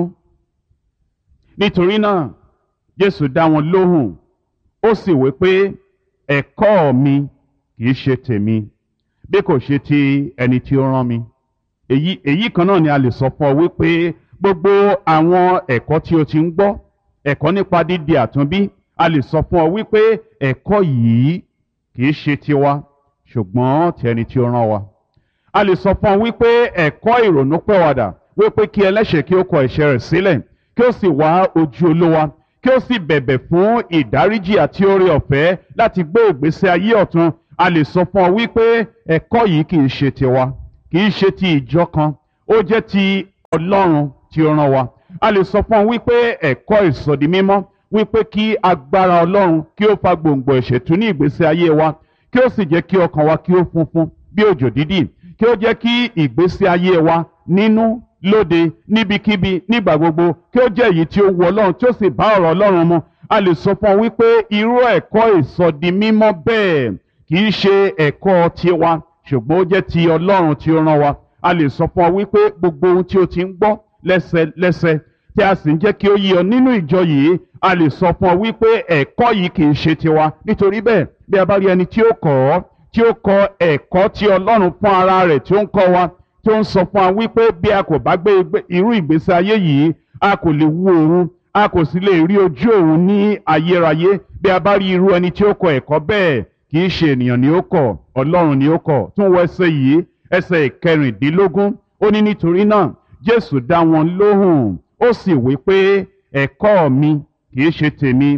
Speaker 1: nítorí náà Jésù dá wọn lóhùn ó sì wí pé ẹ̀kọ́ mi kìí ṣe tèmi bí kò ṣe ti ẹni tí ó rán mi èyí èyí kan náà ni a lè sọ fún ọ wípé gbogbo àwọn ẹ̀kọ́ tí o ti ń gbọ́ ẹ̀kọ́ nípa dídi àtúnbí a lè sọ fún ọ wípé ẹ̀kọ́ yìí kìí ṣe tiwa ṣùgbọ́n ti ẹni tí ó rán wa. a lè sọ fún ọ wípé ẹ̀kọ́ ìrònúpẹ̀wàdà wípé kí ẹlẹ́ṣẹ̀ kí ó kọ ẹ̀ṣẹ̀ rẹ̀ sílẹ̀ kí ó sì wá ojú olówa kí ó sì bẹ̀bẹ̀ fún ìdáríjì àti oore ọ̀fẹ́ láti gbé ìgbésí ayé ọ̀tun a lè sọ fún ọ wípé ẹ̀kọ́ yìí kì í ṣe tiwa kì í ṣe ti ìjọ kan ó jẹ́ ti ọlọ́run tí ó rán wa a lè sọ fún ọ wípé ẹ̀kọ́ ìsọdi mímọ́ wípé kí agbára ọlọ́run kí ó fa gbòǹgbò ìṣètú ní ìgbésí ayé wa kí ó sì jẹ́ kí ọkàn wa kí ó funfun bí òjò dídì kí ó jẹ́ kí ìgbésí ayé wa nínú lóde níbikíbi nígbà gbogbo kí ó jẹ́ èyí tí ó wu ọlọ́run tí ó sì bá ọ̀rọ̀ ọlọ́run mu a lè sọ fún ọ wípé irú ẹ̀kọ́ ìsọdi mímọ́ bẹ́ẹ̀ kì í ṣe ẹ̀kọ́ tiwa ṣùgbọ́n ó jẹ́ ti ọlọ́run tí ó rán wa a lè sọ fún ọ wípé gbogbo ohun tí o ti ń gbọ́ lẹ́sẹlẹ́sẹ tí a sì ń jẹ́ kí ó yé ọ nínú ìjọ yìí a lè sọ fún ọ wípé ẹ̀kọ́ yìí kì í ṣe tiwa nítorí bẹ́ẹ̀ bí a bá rí ẹni tí ó kọ́ ọ tí ó kọ́ ẹ̀kọ́ tí ọlọ́run fún ara rẹ̀ tí ó ń kọ́ wa tí ó ń sọ fún wa wípé bí a kò bá gbé irú ìgbésí ayé yìí a kò lè wu òun a kò sì lè rí ojú òun ní ayérayé bí a bá rí irú ẹni tí ó kọ́ ẹ̀kọ́ bẹ́ẹ̀ kì í ṣe ènìyàn ni ó kọ́ ọlọ́run ni ó kọ́ tún wọ ẹsẹ̀ yìí ẹsẹ̀ ìkẹrìndínlógún ó ní nítorí náà jésù dá wọn lóhùn ó sì wí pé ẹ̀kọ́ mi kì í ṣe tèmi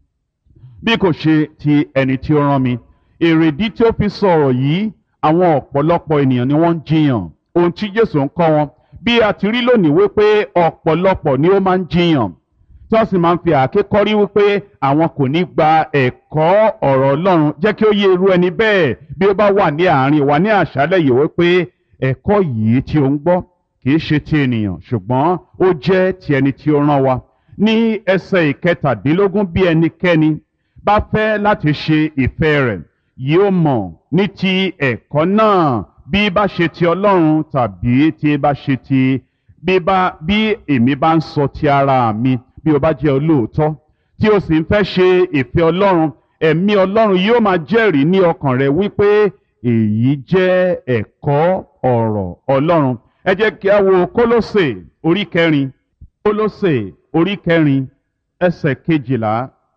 Speaker 1: bí kò ṣe ti ẹni tí ó rán mi èrèdí tí ó fi sọ̀rọ̀ yìí àwọn ọ̀pọ̀lọpọ̀ ènìyàn ni wọ́n ń jiyàn ohun tí jésù ń kọ́ wọn bí a ti rí lónìí wípé ọ̀pọ̀lọpọ̀ ni ó máa ń jiyàn tí wọ́n sì máa ń fi àáké kọ́rí wípé àwọn kò ní gba ẹ̀kọ́ ọ̀rọ̀ ọlọ́run jẹ́ kí ó yé irú ẹni bẹ́ẹ̀ bí ó bá wà ní àárín wa ní àṣálẹ̀ yìí wípé ẹ̀kọ́ yìí tí ó ń gbọ́ kì í ṣe ti ènìyàn ṣùgbọ́n ó jẹ́ ti ẹni tí ó rán wa ní ẹsẹ̀ ìkẹtàdínlógún bí ẹnikẹ́ni bá fẹ́ láti ṣe ìfẹ́ rẹ̀ yóò mọ̀ ní ti ẹ̀kọ́ náà bí bá ṣe ti ọlọ́run tàbí tí bá ṣe ti bí bá bí èmi bá ń sọ ti ara mi bí o bá jẹ́ olóòótọ́ tí o sì ń fẹ́ ṣe ìfẹ́ ọlọ́run ẹ̀mí ọlọ́run yóò máa jẹ́rìí ní ọkàn rẹ wípé èyí jẹ́ ẹ̀kọ́ ọ̀rọ̀ ọlọ́run ẹ jẹ́ kí a wo kólósè orí kẹrin kólósè orí kẹrin ẹsẹ̀ kejìlá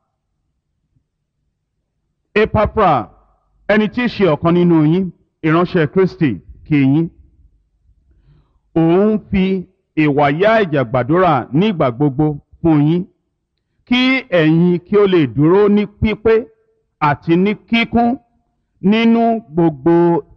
Speaker 1: epafra ẹni tí í ṣe ọ̀kan nínú yín ìránṣẹ́ kristi kí yín òun fi ìwàyà ìjà gbàdúrà nígbà gbogbo fún yín kí ẹ̀yin kí ó lè dúró ní pípé àti ní kíkún nínú gbogbo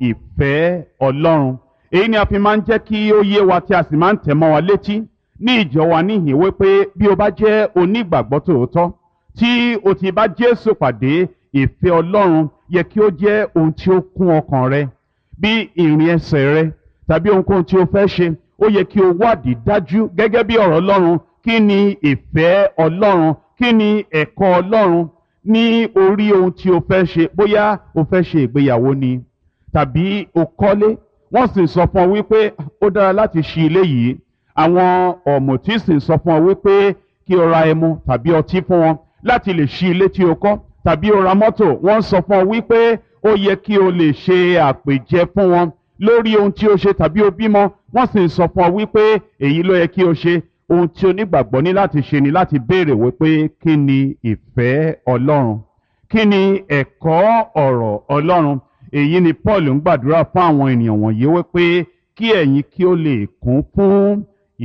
Speaker 1: ìfẹ́ ọlọ́run èyí ni a fi máa ń jẹ́ kí ó yé wa tí a sì máa ń tẹ̀ mọ́ wa létí ní ìjọ wa níhìn wípé bí o bá jẹ́ onígbàgbọ́ tòótọ́ tí o ti bá jésù pàdé ìfẹ́ ọlọ́run yẹ kí ó jẹ́ ohun tí ó kún ọkàn rẹ bí ìrìn ẹsẹ̀ rẹ tàbí ohunkóhun tí o fẹ́ ṣe ó yẹ kí o wádìí dájú gẹ́gẹ́ bí ọ̀rọ̀ ọlọ́run kí ni ìfẹ́ ọlọ́run kí ni ẹ̀kọ́ ọlọ́run ní orí ohun tí o fẹ́ ṣe bóyá o fẹ́ ṣe ìgbéyàwó ni tàbí o kọ́lé wọ́n sì sọ fún ọ wípé ó dára láti ṣí ilé yìí àwọn ọ̀mùtí sì sọ fún ọ wípé kí o ra ẹmu tàbí ọtí fún wọn láti lè ṣí ilé tí o kọ́ tàbí o ra mọ́tò wọ́n sọ fún ọ wípé ó yẹ kí o lè ṣe àpèjẹ fún wọn lórí ohun tí o ṣe tàbí o bímọ wọ́n sì sọ fún ọ wípé èyí ló yẹ kí o ṣe ohun tí onígbàgbọ́ ní láti ṣe ni láti béèrè wípé kí ni ìfẹ́ ọlọ́run kí ni ẹ̀kọ́ ọ̀rọ̀ ọlọ́run èyí ni paul ń gbàdúrà fún àwọn ènìyàn wọ̀nyí wípé kí ẹ̀yin kí ó lè kún fún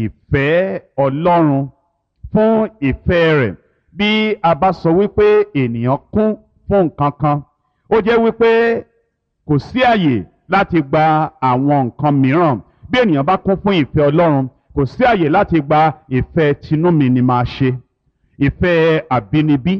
Speaker 1: ìfẹ́ ọlọ́run fún ìfẹ́ rẹ̀ bí a bá sọ wípé ènìyàn kún fún nǹkan kan ó jẹ́ wípé kò sí àyè láti gba àwọn nǹkan mìíràn bí ènìyàn bá kún fún ìfẹ́ ọlọ́run kò sí àyè láti gba ìfẹ́ tinú mi ni máa ṣe ìfẹ́ àbínibí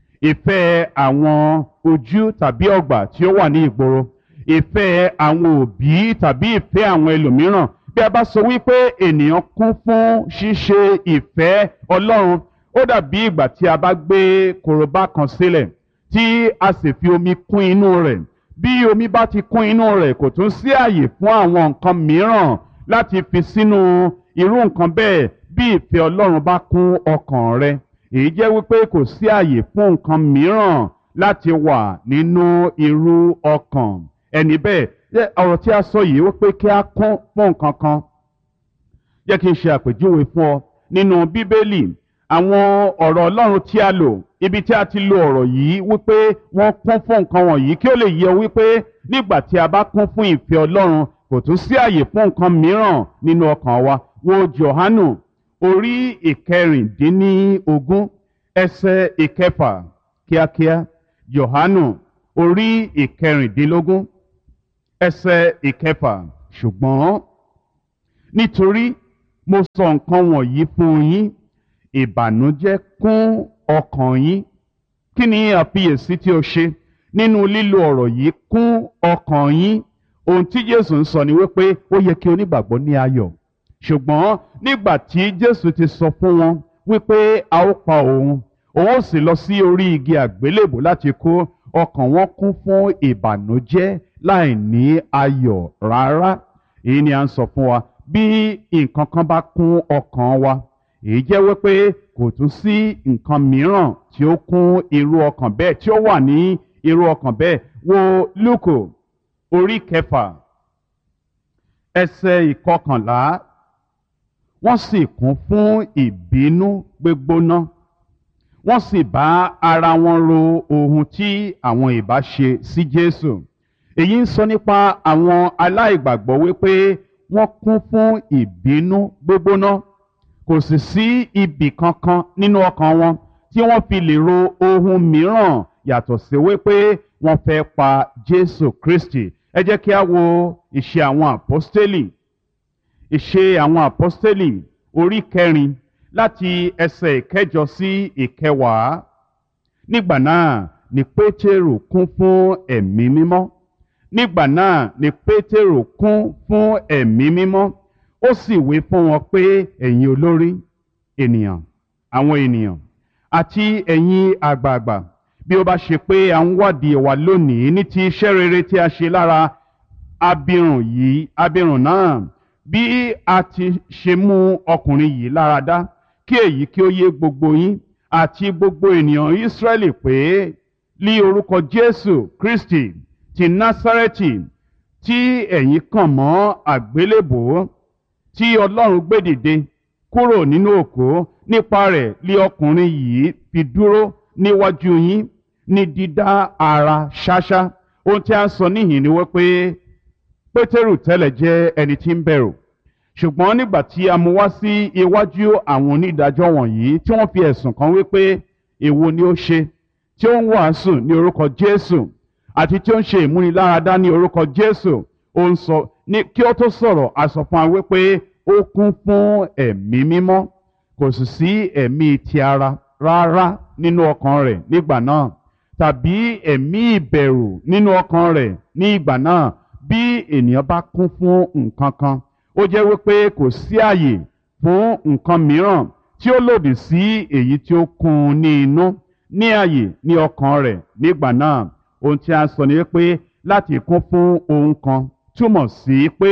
Speaker 1: ìfẹ́ àwọn ojú tàbí ọgbà tí ó wà ní ìgboro ìfẹ́ àwọn òbí tàbí ìfẹ́ àwọn ẹlòmíràn bí a bá sọ wípé ènìyàn kún fún ṣíṣe ìfẹ́ ọlọ́run ó dàbí ìgbà tí a bá gbé korobá kan sílẹ̀ tí a sì fi omi kún inú rẹ̀ bí omi bá ti kún inú rẹ̀ kò tún sí àyè fún àwọn nǹkan mìíràn láti fi sínú irú nǹkan bẹ́ẹ̀ bí ìfẹ́ ọlọ́run bá kún ọkàn rẹ èyí jẹ́ wípé kò sí àyè fún nǹkan mìíràn láti wà nínú irú ọkàn ẹni bẹ́ẹ̀ ọ̀rọ̀ tí a sọ yìí wípé kí a kún fún nǹkan kan jẹ́ kí n ṣe àpèjúwe fún ọ nínú bíbélì àwọn ọ̀rọ̀ ọlọ́run tí a lò ibi tí a ti lo ọ̀rọ̀ yìí wípé wọ́n kún fún nǹkan wọ̀nyí kí ó lè yẹ wípé nígbà tí a bá kún fún ìfẹ́ ọlọ́run kò tún sí àyè fún nǹkan mìíràn nínú ọkàn wa wo johanu orí ìkẹrìndínlógún ẹsẹ̀ ìkẹfà kíákíá johanu orí ìkẹrìndínlógún ẹsẹ̀ ìkẹfà ṣùgbọ́n nítorí mo sọ nǹkan wọ̀nyí fún yín ìbànújẹ́ kún ọkàn yín kí ni àfiyèsí tí o ṣe nínú lílo ọ̀rọ̀ yìí kún ọkàn yín ohun tí Jésù ń sọ ni wípé ó yẹ kí onígbàgbọ́ ní ayọ̀ ṣùgbọ́n nígbà tí Jésù ti sọ fún wọn wípé a ó pa òun òun ó sì lọ sí orí igi àgbélébò láti kú ọkàn wọn kún fún ìbànújẹ́ láì ní ayọ̀ rárá èyí ni à ń sọ fún wa bí nǹkan kan bá kún ọkàn wa èyí jẹ́ wípé kò tún sí nǹkan mìíràn tí ó kún irú ọkàn bẹ́ẹ̀ tí ó wà ní irú ọkàn bẹ́ẹ̀ wo Lúùkù orí kẹfà ẹsẹ̀ ìkọkànlá wọ́n sì kún fún ìbínú gbígbóná wọ́n sì bá ara wọn ro ohun tí àwọn ìbá ṣe sí Jésù èyí ń sọ nípa àwọn aláìgbàgbọ́ wípé wọ́n kún fún ìbínú gbígbóná kò sì sí ibì kankan nínú ọkàn wọn tí wọ́n fi lè ro ohun mìíràn yàtọ̀ sí wípé wọ́n fẹ́ pa Jésù Kristi ẹ jẹ́ kí a wo ìṣe àwọn àpọ́stélì ìṣe àwọn àpọ́stélì orí kẹrin láti ẹsẹ̀ ìkẹjọ sí ìkẹwàá nígbà náà ni Pétérù kún fún ẹ̀mí mímọ́ nígbà náà ni Pétérù kún fún ẹ̀mí mímọ́ ó sì wí fún wọn pé ẹ̀yin olórí ènìyàn àwọn ènìyàn àti ẹ̀yin àgbààgbà bí ó bá ṣe pé à ń wádìí wa lónìí ní ti iṣẹ́ rere tí a ṣe lára abirùn yìí abirùn náà bí a ti ṣe mú ọkùnrin yìí lára dá kí èyí kí ó yé gbogbo yín àti gbogbo ènìyàn Ísírẹ́lì pé lí orúkọ Jésù Kristi ti Násárẹ́tì tí ẹ̀yin kàn mọ́ àgbélébòó tí Ọlọ́run gbé dìde kúrò nínú òkú nípa rẹ̀ lí ọkùnrin yìí fi dúró níwájú yín ní dídá ara ṣáṣá ohun tí a ń sọ níhìn ni wípé Pétérù tẹ́lẹ̀ jẹ́ ẹni tí ń bẹ̀rù ṣùgbọ́n nígbà tí a mú wá sí iwájú àwọn onídàájọ́ wọ̀nyí tí wọ́n fi ẹ̀sùn kan wípé èwo ni ó ṣe tí ó ń wàásù ní orúkọ Jésù àti tí ó ń ṣe ìmúniláradá ní orúkọ Jésù ó ń sọ ní kí ó tó sọ̀rọ̀ a sọ fún wa wípé ó kún fún ẹ̀mí mímọ́ kò sì sí ẹ̀mí ti ara rárá nínú ọkàn rẹ̀ nígbà náà tàbí ẹ̀mí ìbẹ̀rù nínú ọkàn rẹ̀ ní ìgbà náà bí ènìyàn bá kún fún nǹkan kan ó jẹ́ wípé kò sí àyè fún nǹkan mìíràn tí ó lòdì sí èyí tí ó kún un ní inú ní àyè ní ọkàn rẹ̀ nígbà náà ohun tí a sọ ni pé láti kún fún ohun kan túmọ̀ sí pé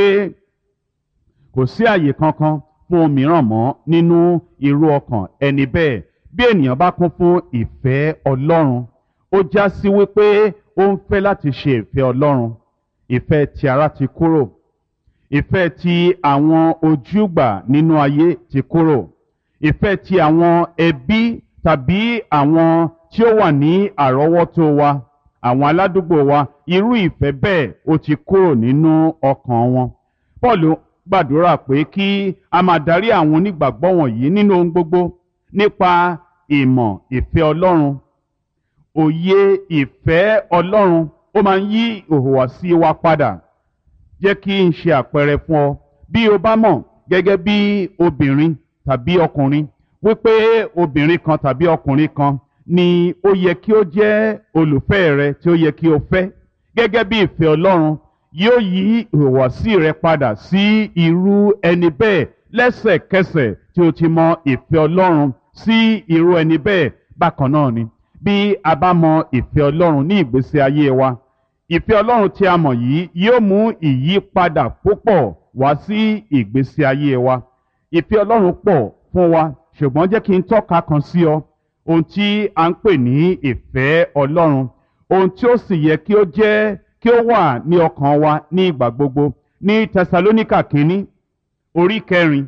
Speaker 1: kò sí àyè kankan fún ohun mìíràn mọ́ nínú irú ọkàn ẹni bẹ́ẹ̀ bí ènìyàn bá kún fún ìfẹ́ Ọlọ́run ó já sí wípé ó ń fẹ́ láti ṣe ìfẹ́ Ọlọ́run ìfẹ́ ti ara ti kúrò ìfẹ́ ti àwọn ojúgbà nínú ayé ti kúrò ìfẹ́ ti àwọn ẹbí tàbí àwọn tí ó wà ní àrọ́wọ́tó wa àwọn aládùúgbò wa irú ìfẹ́ bẹ́ẹ̀ ó ti kúrò nínú ọkàn wọn. Paul gbàdúrà pé kí a máa darí àwọn onígbàgbọ́ wọ̀nyí nínú ohun gbogbo nípa ìmọ̀ ìfẹ́ Ọlọ́run òye ìfẹ́ Ọlọ́run ó máa ń yí ìhùwàsí wa padà jẹ́ kí n ṣe àpẹẹrẹ fún ọ bí o bá mọ̀ gẹ́gẹ́ bí obìnrin tàbí ọkùnrin wípé obìnrin kan tàbí ọkùnrin kan ni ó yẹ kí ó jẹ́ olùfẹ́ rẹ tí ó yẹ kí o fẹ́ gẹ́gẹ́ bí ìfẹ́ Ọlọ́run yóò yí ìhùwàsí rẹ padà sí irú ẹni bẹ́ẹ̀ lẹ́sẹ̀kẹsẹ̀ tí o ti mọ ìfẹ́ Ọlọ́run sí irú ẹni bẹ́ẹ̀ bákan náà ni bí a bá mọ ìfẹ́ Ọlọ́run ní ìgbésí ayé wa ìfẹ́ Ọlọ́run tí a mọ̀ yìí yóò mú ìyípadà púpọ̀ wá sí ìgbésí ayé wa ìfẹ́ Ọlọ́run pọ̀ fún wa ṣùgbọ́n jẹ́ kí n tọ́ka kan sí ọ ohun tí a ń pè ní ìfẹ́ Ọlọ́run ohun tí ó sì yẹ kí ó jẹ́ kí ó wà ní ọkàn wa ní ìgbà gbogbo ní Tẹsalóníkà kínní orí kẹrin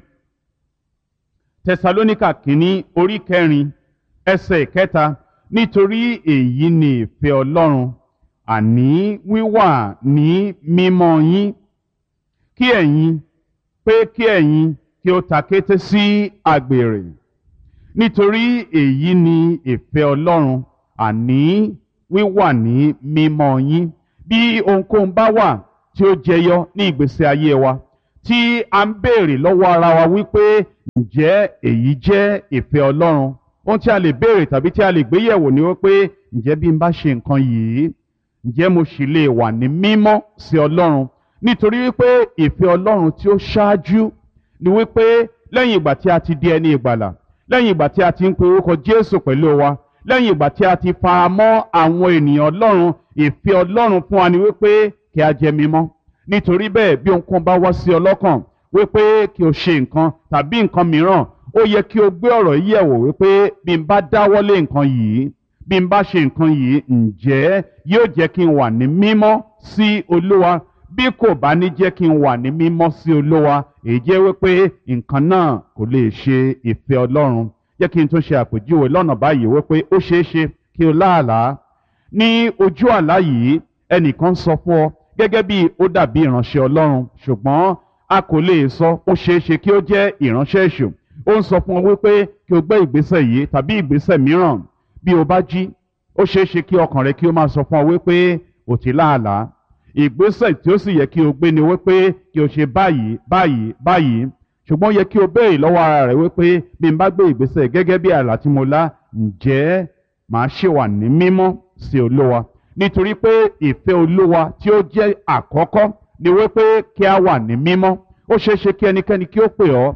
Speaker 1: Tẹsalóníkà kínní orí kẹrin ẹsẹ̀ kẹta nítorí èyí ni ìfẹ́ Ọlọ́run àní wíwà ní mímọ́ yín kí ẹ̀yin pé kí ẹ̀yin kí ó ta kété sí àgbèrè nítorí èyí ni ìfẹ́ Ọlọ́run àní wíwà ní mímọ́ yín bí ohunkóhun bá wà tí ó jẹyọ ní ìgbésí ayé wa tí a ń béèrè lọ́wọ́ ara wa wípé ǹjẹ́ èyí jẹ́ ìfẹ́ Ọlọ́run ohun tí a lè béèrè tàbí tí a lè gbéyẹ̀wò ni wípé ǹjẹ́ bí n bá ṣe nǹkan yìí ǹjẹ́ mo sì lè wà ní mímọ́ sí Ọlọ́run nítorí wípé ìfẹ́ Ọlọ́run tí ó ṣáájú ni wípé lẹ́yìn ìgbà tí a ti di ẹni ìgbàlà lẹ́yìn ìgbà tí a ti ń pe orúkọ Jésù pẹ̀lú wa lẹ́yìn ìgbà tí a ti fara mọ́ àwọn ènìyàn Ọlọ́run ìfẹ́ Ọlọ́run fún wa ni wípé kí a jẹ́ mímọ́ nítorí bẹ́ẹ̀ bí ohunkóhun bá wá sí ọlọ́kàn wípé kí o ṣe nǹkan tàbí nǹkan mìíràn ó yẹ kí o gbé ọ̀rọ̀ yìí yẹ̀wò wípé bí n bá dáwọ́lé nǹkan yìí bí n bá ṣe nǹkan yìí ǹjẹ́ yóò jẹ́ kí n wà ní mímọ́ sí Olúwa bí kò bá ní jẹ́ kí n wà ní mímọ́ sí Olúwa èyí jẹ́ wípé nǹkan náà kò lè ṣe ìfẹ́ Ọlọ́run jẹ́ kí n tún ṣe àpèjúwe lọ́nà báyìí wípé ó ṣeé ṣe kí o láàlá ní ojú àlá yìí ẹnìkan sọ fún ọ gẹ́gẹ́ bí ó dàbí ìránṣẹ́ Ọlọ́run ṣùgbọ́n a kò lè sọ ó ṣeé ṣe kí ó jẹ́ ìránṣẹ́ èṣù ó ń sọ fún ọ wípé kí o gbé ìgbésẹ̀ yìí tàbí ìgbésẹ̀ mìíràn bí o bá jí ó ṣeé ṣe kí ọkàn rẹ kí ó máa sọ fún ọ wípé ò ti láàlá ìgbésẹ̀ tí ó sì yẹ kí o gbé ni wípé kí o ṣe báyìí báyìí báyìí ṣùgbọ́n ó yẹ kí o béèrè lọ́wọ́ ara rẹ wípé bí n bá gbé ìgbésẹ̀ gẹ́gẹ́ bí àlá tí mo lá ǹjẹ́ màá ṣe wà ní mímọ́ sí Olúwa nítorí pé ìfẹ́ Olúwa tí ó jẹ́ àkọ́kọ́ ni wípé kí a wà ní mímọ́ ó ṣeé ṣe kí ẹnikẹ́ni kí ó pè ọ́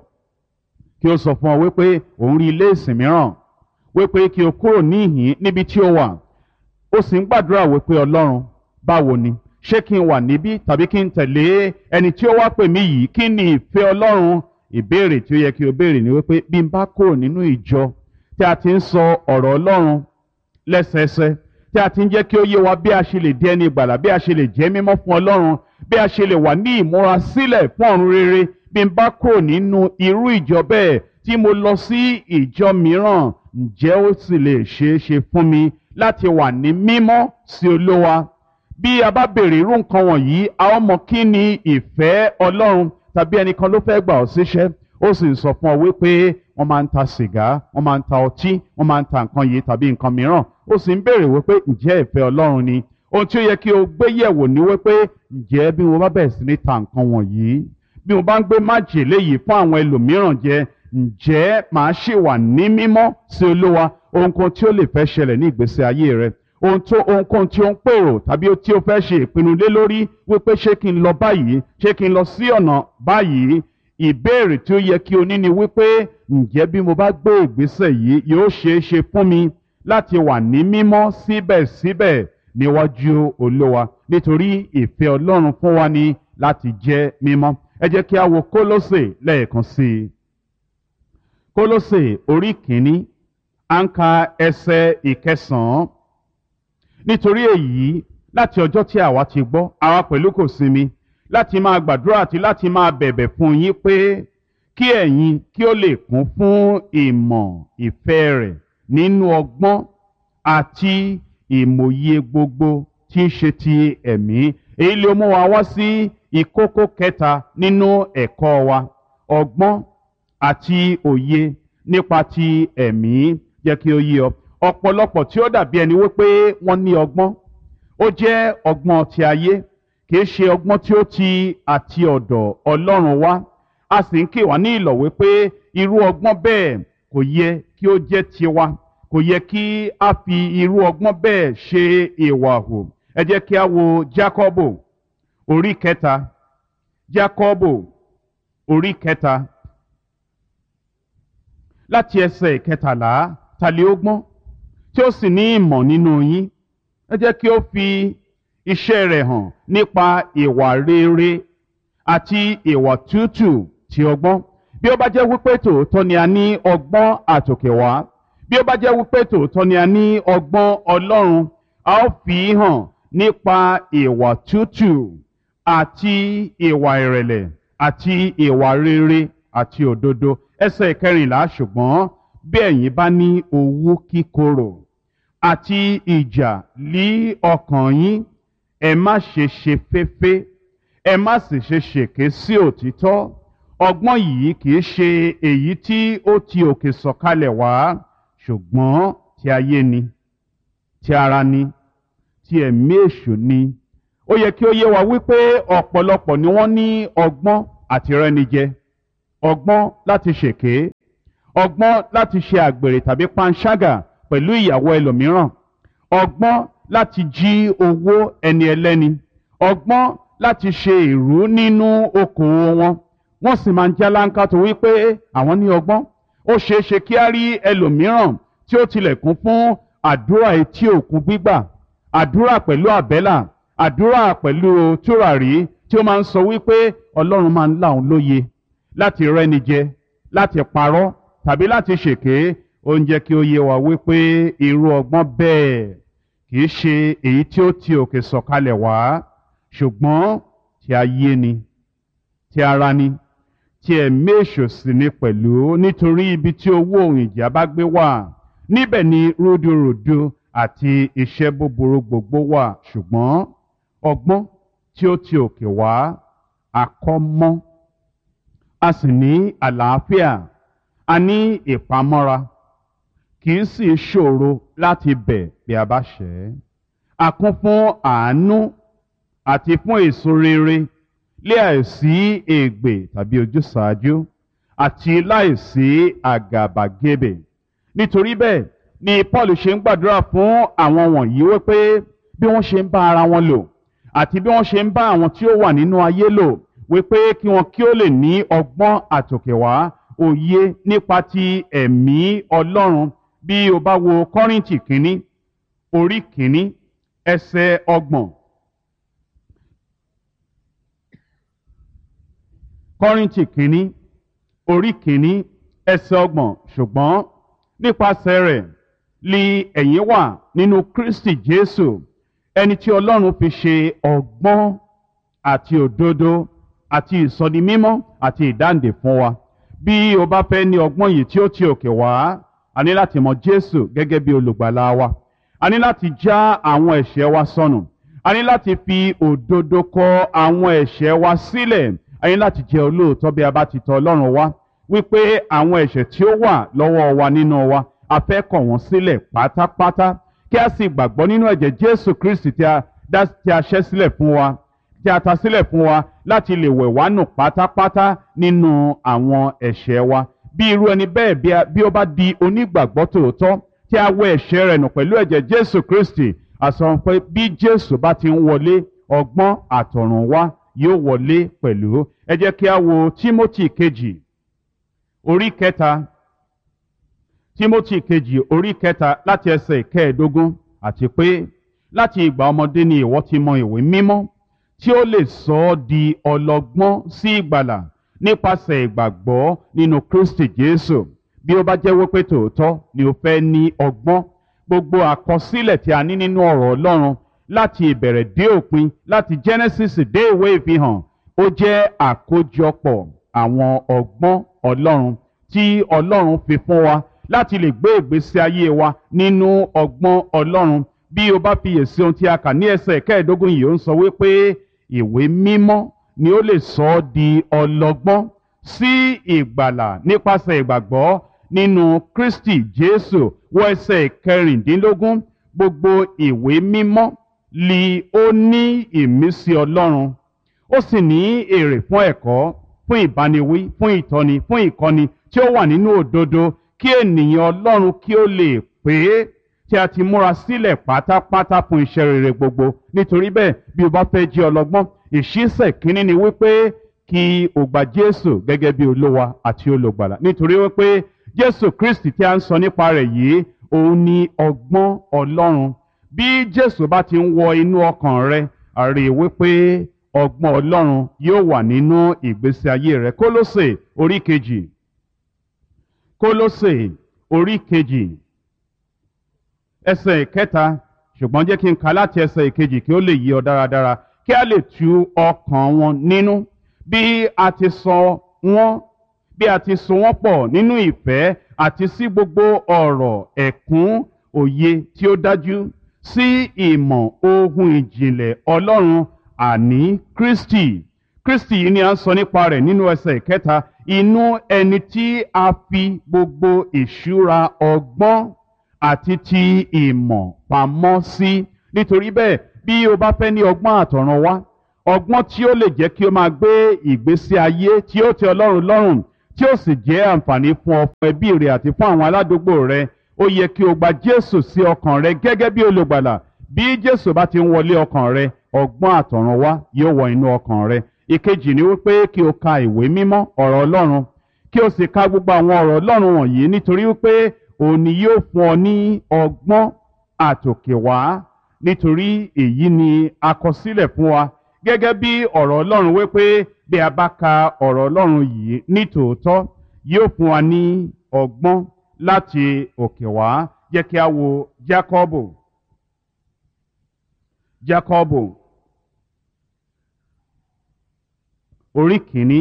Speaker 1: kí ó sọ fún ọ wípé òun rí ilé ìsìn mìíràn wípé kí o kúrò níhìn níbi tí o wà ó sì ń gbàdúrà wípé Ọlọ́run báwo ni ṣé kí n wà níbí tàbí kí n tẹ̀lé ẹni tí ó wá pè mí yìí kí ni ìfẹ́ Ọlọ́run ìbéèrè tí ó yẹ kí o béèrè ni wípé bí n bá kúrò nínú ìjọ tí a ti ń sọ ọ̀rọ̀ Ọlọ́run lẹ́sẹẹsẹ tí a ti ń jẹ́ kí ó yé wa bí a ṣe lè di ẹni ìgbàlà bí a ṣe lè jẹ́ mímọ́ fún Ọlọ́run bí a ṣe lè wà ní ìmúra sílẹ̀ fún ọ̀run rere bí n bá kúrò nínú irú ìjọ bẹ́ẹ̀ tí mo lọ sí ìjọ mìíràn ǹjẹ́ ó sì lè ṣeé ṣe fún mi láti wà ní mímọ́ sí Olúwa bí a bá béèrè irú nǹkan wọ̀nyí a ó mọ kí ni ìfẹ́ Ọlọ́run tàbí ẹnìkan ló fẹ́ gbà ọ́ síṣẹ́ ó sì ń sọ fún ọ wípé wọ́n máa ń ta sìgá wọ́n máa ń ta ọtí wọ́n máa ń ta nǹkan yìí tàbí nǹkan mìíràn ó sì ń béèrè wípé ǹjẹ́ ìfẹ́ Ọlọ́run ni ohun tí ó yẹ kí o gbé yẹ̀wò ni wípé ǹjẹ́ bí mo bá bẹ̀rẹ̀ sí ní ta nǹkan wọ̀nyí bí mo bá ń gbé májèlé yìí fún àwọn ẹlòmíràn jẹ ǹjẹ́ màá ṣì wà ní mímọ́ sí Olúwa ohunkóhun tí ó lè fẹ́ ṣẹlẹ̀ ní ìgbésí ayé rẹ ohun tó ohunkóhun tí ó ń pèrò tàbí tí ó fẹ́ ṣe ìpinnu lé lórí wípé ṣé kí n lọ báyìí ṣé kí n lọ sí ọ̀nà báyìí ìbéèrè tí ó yẹ kí o ní ni wípé ǹjẹ́ bí mo bá gbé ìgbésẹ̀ yìí yóò ṣeé ṣe fún mi láti wà ní mímọ́ síbẹ̀síbẹ̀ níwájú Olúwa nítorí ìfẹ́ Ọlọ́run fún wa ni láti jẹ́ mímọ́ ẹ jẹ́ kí a wo Kólósè lẹ́ẹ̀kan sí i Kólósè orí kìíní à ń ka ẹsẹ̀ ìkẹsàn-án nítorí èyí láti ọjọ́ tí àwa ti gbọ́ àwa pẹ̀lú kò sinmi láti máa gbàdúrà àti láti máa bẹ̀bẹ̀ fún yín pé kí ẹ̀yin kí ó lè kún fún ìmọ̀ ìfẹ́ rẹ̀ nínú ọgbọ́n àti ìmòye gbogbo tí ń ṣe ti ẹ̀mí èyí ló mú wa wá sí ìkókó kẹta nínú ẹ̀kọ́ wa ọgbọ́n àti òye nípa ti ẹ̀mí jẹ́ kí ó yé ọ ọ̀pọ̀lọpọ̀ tí ó dàbí ẹni wípé wọ́n ní ọgbọ́n ó jẹ́ ọgbọ́n ti ayé kì í ṣe ọgbọ́n tí ó ti àti ọ̀dọ̀ Ọlọ́run wá a sì ń kì wá ní ìlọ̀ wípé irú ọgbọ́n bẹ́ẹ̀ kò yẹ kí ó jẹ́ tiwa kò yẹ kí a fi irú ọgbọ́n bẹ́ẹ̀ ṣe ìwà hù ẹ jẹ́ kí a wo Jákọ́bù orí kẹta Jákọ́bù orí kẹta láti ẹsẹ̀ kẹtàlá tàlẹ́ ogún tí ó sì ní ìmọ̀ nínú yín ẹ jẹ́ kí ó fi iṣẹ́ rẹ̀ hàn nípa ìwà rere àti ìwà tútù ti ọgbọ́n bí ó bá jẹ́ wípé tòótọ́ ni a ní ọgbọ́n àtòkè wá bí ó bá jẹ́ wípé tòótọ́ ni a ní ọgbọ́n Ọlọ́run a ó fi hàn nípa ìwà tútù àti ìwà ìrẹ̀lẹ̀ àti ìwà rere àti òdodo ẹsẹ̀ ìkẹrìnlá ṣùgbọ́n bí ẹ̀yin bá ní owú kíkorò àti ìjà lí ọkàn yín ẹ má ṣe ṣe féfé ẹ má sì ṣe ṣèké sí òtítọ́ ọgbọ́n yìí kì í ṣe èyí tí ó ti òkè sọ̀kalẹ̀ wá ṣùgbọ́n ti ayé ni ti ara ni ti ẹ̀mí èṣù ni ó yẹ kí ó yé wa wípé ọ̀pọ̀lọpọ̀ ni wọ́n ní ọgbọ́n àti rẹ́nijẹ ọgbọ́n láti ṣèké ọgbọ́n láti ṣe àgbèrè tàbí panṣágà pẹ̀lú ìyàwó ẹlòmíràn ọgbọ́n láti jí owó ẹni ẹlẹ́ni ọgbọ́n láti ṣe ìrú nínú okòwò wọn wọ́n sì máa ń jáláńká tó wípé àwọn ní ọgbọ́n ó ṣeé ṣe kí á rí ẹlòmíràn tí ó tilẹ̀ kún fún àdúrà etí òkun gbígbà àdúrà pẹ̀lú àbẹ́là àdúrà pẹ̀lú tùràrí tí ó máa ń sọ wípé ọlọ́run máa ń là òun lóye láti rẹ́ni jẹ láti parọ́ tàbí láti ṣèké ó ń jẹ́ kí ó yé wa wípé irú ọgbọ́n bẹ́ẹ̀ kì í ṣe èyí tí ó ti òkè sọ̀kalẹ̀ wá ṣùgbọ́n tí ayé ni tí ara ni tí ẹ̀mí èṣù sì ni pẹ̀lú nítorí ibi tí owó òun ìjà bá gbé wà níbẹ̀ ni rúdurùdu àti iṣẹ́ búburú gbogbo wà ṣùgbọ́n ọgbọ́n tí ó ti òkè wá àkọ́mọ́ a sì ní àlàáfíà a ní ìpamọ́ra kì í sì ṣòro láti bẹ̀ bí a bá ṣẹ̀ ẹ́ a kún fún àánú àti fún èso rere lé àìsí ègbè tàbí ojúsàájú àti láìsí àgàbàgebè nítorí bẹ́ẹ̀ ni Paul ṣe ń gbàdúrà fún àwọn wọ̀nyí wípé bí wọ́n ṣe ń bá ara wọn lò àti bí wọ́n ṣe ń bá àwọn tí ó wà nínú ayé lò wípé kí wọn kí ó lè ní ọgbọ́n àtòkèwá òye nípa ti ẹ̀mí Ọlọ́run bí o bá wo Kọ́ríńtì kínní orí kínní ẹsẹ̀ ọgbọ̀n Kọ́ríńtì kínní orí kínní ẹsẹ̀ ọgbọ̀n ṣùgbọ́n nípasẹ̀ rẹ̀ li ẹ̀yin wà nínú Kristi Jésù ẹni tí Ọlọ́run fi ṣe ọgbọ́n àti òdodo àti ìsọdimímọ́ àti ìdáǹdè fún wa bí o bá fẹ́ ní ọgbọ́n yìí tí ó ti òkè wá a ní láti mọ Jésù gẹ́gẹ́ bí olùgbàlà wa a ní láti já àwọn ẹ̀ṣẹ̀ wa sọnù a ní láti fi òdodo kọ àwọn ẹ̀ṣẹ̀ wa sílẹ̀ a ní láti jẹ́ olóòótọ́ bí a bá ti tọ̀ Ọlọ́run wá wípé àwọn ẹ̀ṣẹ̀ tí ó wà lọ́wọ́ wa nínú wa a fẹ́ kọ̀ wọ́n sílẹ̀ pátápátá kí a sì gbàgbọ́ nínú ẹ̀jẹ̀ Jésù Kristi tí a dá tí a ṣẹ́ sílẹ̀ fún wa tí a ta sílẹ̀ fún wa láti lè wẹ̀ wá nù pátápátá nínú àwọn ẹ̀ṣẹ̀ wa bí irú ẹni bẹ́ẹ̀ bí ó bá di onígbàgbọ́ tòótọ́ tí a wẹ̀ ẹ̀ṣẹ̀ rẹ̀ nù pẹ̀lú ẹ̀jẹ̀ Jésù Kristi àsọ pé bí Jésù bá ti ń wọlé ọgbọ́n àtọ̀run wá yóò wọlé pẹ̀lú ẹ jẹ́ kí a wo Tímótì kejì orí kẹta Tímótì kejì orí kẹta láti ẹsẹ̀ ìkẹẹ̀ẹ́dógún àti pé láti ìgbà ọmọdé ni ìwọ ti mọ ìwé mímọ́ tí ó lè sọ ọ́ di ọlọ́gbọ́n sí ìgbàlà nípasẹ̀ ìgbàgbọ́ nínú Kristi Jésù bí ó bá jẹ́ wípé tòótọ́ ni o fẹ́ ní ọgbọ́n gbogbo àkọsílẹ̀ tí a ní nínú ọ̀rọ̀ Ọlọ́run láti ìbẹ̀rẹ̀ dé òpin láti Genesis dé ìwé ìfihàn ó jẹ́ àkójọpọ̀ àwọn ọgbọ́n Ọlọ́run tí Ọlọ́run fi fún wa láti lè gbé ìgbésí ayé wa nínú ọgbọ́n Ọlọ́run bí o bá fiyèsí ohun tí a kà ní ẹsẹ̀ kẹẹ̀ẹ́dógún yìí ó ń sọ wípé ìwé mímọ́ ni ó lè sọ ọ́ di ọlọ́gbọ́n sí ìgbàlà nípasẹ̀ ìgbàgbọ́ nínú Kristi Jésù wọ ẹsẹ̀ kẹrìndínlógún gbogbo ìwé mímọ́ li ó ní ìmísí Ọlọ́run ó sì ní èrè fún ẹ̀kọ́ fún ìbániwí fún ìtọ́ni fún ìkọ́ni tí ó wà nínú òdodo kí ènìyàn Ọlọ́run kí ó lè pé tí a ti múra sílẹ̀ pátápátá fún iṣẹ́ rere gbogbo nítorí bẹ́ẹ̀ bí o bá fẹ́ jẹ́ ọlọ́gbọ́n ìṣísẹ̀ kínní ni wípé kí o gba Jésù gẹ́gẹ́ bí olúwa àti olùgbàlà nítorí wípé Jésù Kristi tí a ń sọ nípa rẹ̀ yìí òun ni ọgbọ́n Ọlọ́run bí Jésù bá ti ń wọ inú ọkàn rẹ àrí wípé ọgbọ́n Ọlọ́run yóò wà nínú ìgbésí ayé rẹ Kólósè orí kejì Kólósè orí kejì ẹsẹ̀ ìkẹta ṣùgbọ́n jẹ́ kí n kà láti ẹsẹ̀ ìkejì kí ó lè yí ọ dáradára kí a lè tu ọkàn wọn nínú bí a ti sọ wọ́n bí a ti so wọ́n pọ̀ nínú ìfẹ́ àti sí gbogbo ọ̀rọ̀ ẹ̀kún òye tí ó dájú sí ìmọ̀ ohun ìjìnlẹ̀ Ọlọ́run àní Kristi Kristi yìí ni a ń sọ nípa rẹ̀ nínú ẹsẹ̀ ìkẹta inú ẹni tí a fi gbogbo ìṣúra ọgbọ́n àti ti ìmọ̀ pamọ́ sí nítorí bẹ́ẹ̀ bí o bá fẹ́ ní ọgbọ́n àtọ̀run wá ọgbọ́n tí ó lè jẹ́ kí o máa gbé ìgbésí ayé tí ó tẹ́ ọlọ́run lọ́rùn tí ó sì jẹ́ àǹfààní fún ọ fún ẹbí rẹ àti fún àwọn aládùúgbò rẹ ó yẹ kí o gba jésù sí ọkàn rẹ gẹ́gẹ́ bí olùgbàlà bí jésù bá ti ń wọlé ọkàn rẹ ọgbọ́n àtọ̀run wá yóò wọ inú ọkàn rẹ ìkejì ni wípé kí o ka ìwé mímọ́ ọ̀rọ̀ ọlọ́run kí o sì ka gbogbo àwọn ọ̀rọ̀ ọlọ́run wọ̀nyí nítorí wípé òun ni yóò fún ọ ní ọgbọ́n àtòkè wá nítorí èyí ni a kọ sílẹ̀ fún wa gẹ́gẹ́ bí ọ̀rọ̀ ọlọ́run wípé bí a bá ka ọ̀rọ̀ ọlọ́run yìí ní tòótọ́ yóò fún wa ní ọgbọ́n láti òkè wá jẹ́ kí a wo jákọ́bù jákọ́bù orí kìíní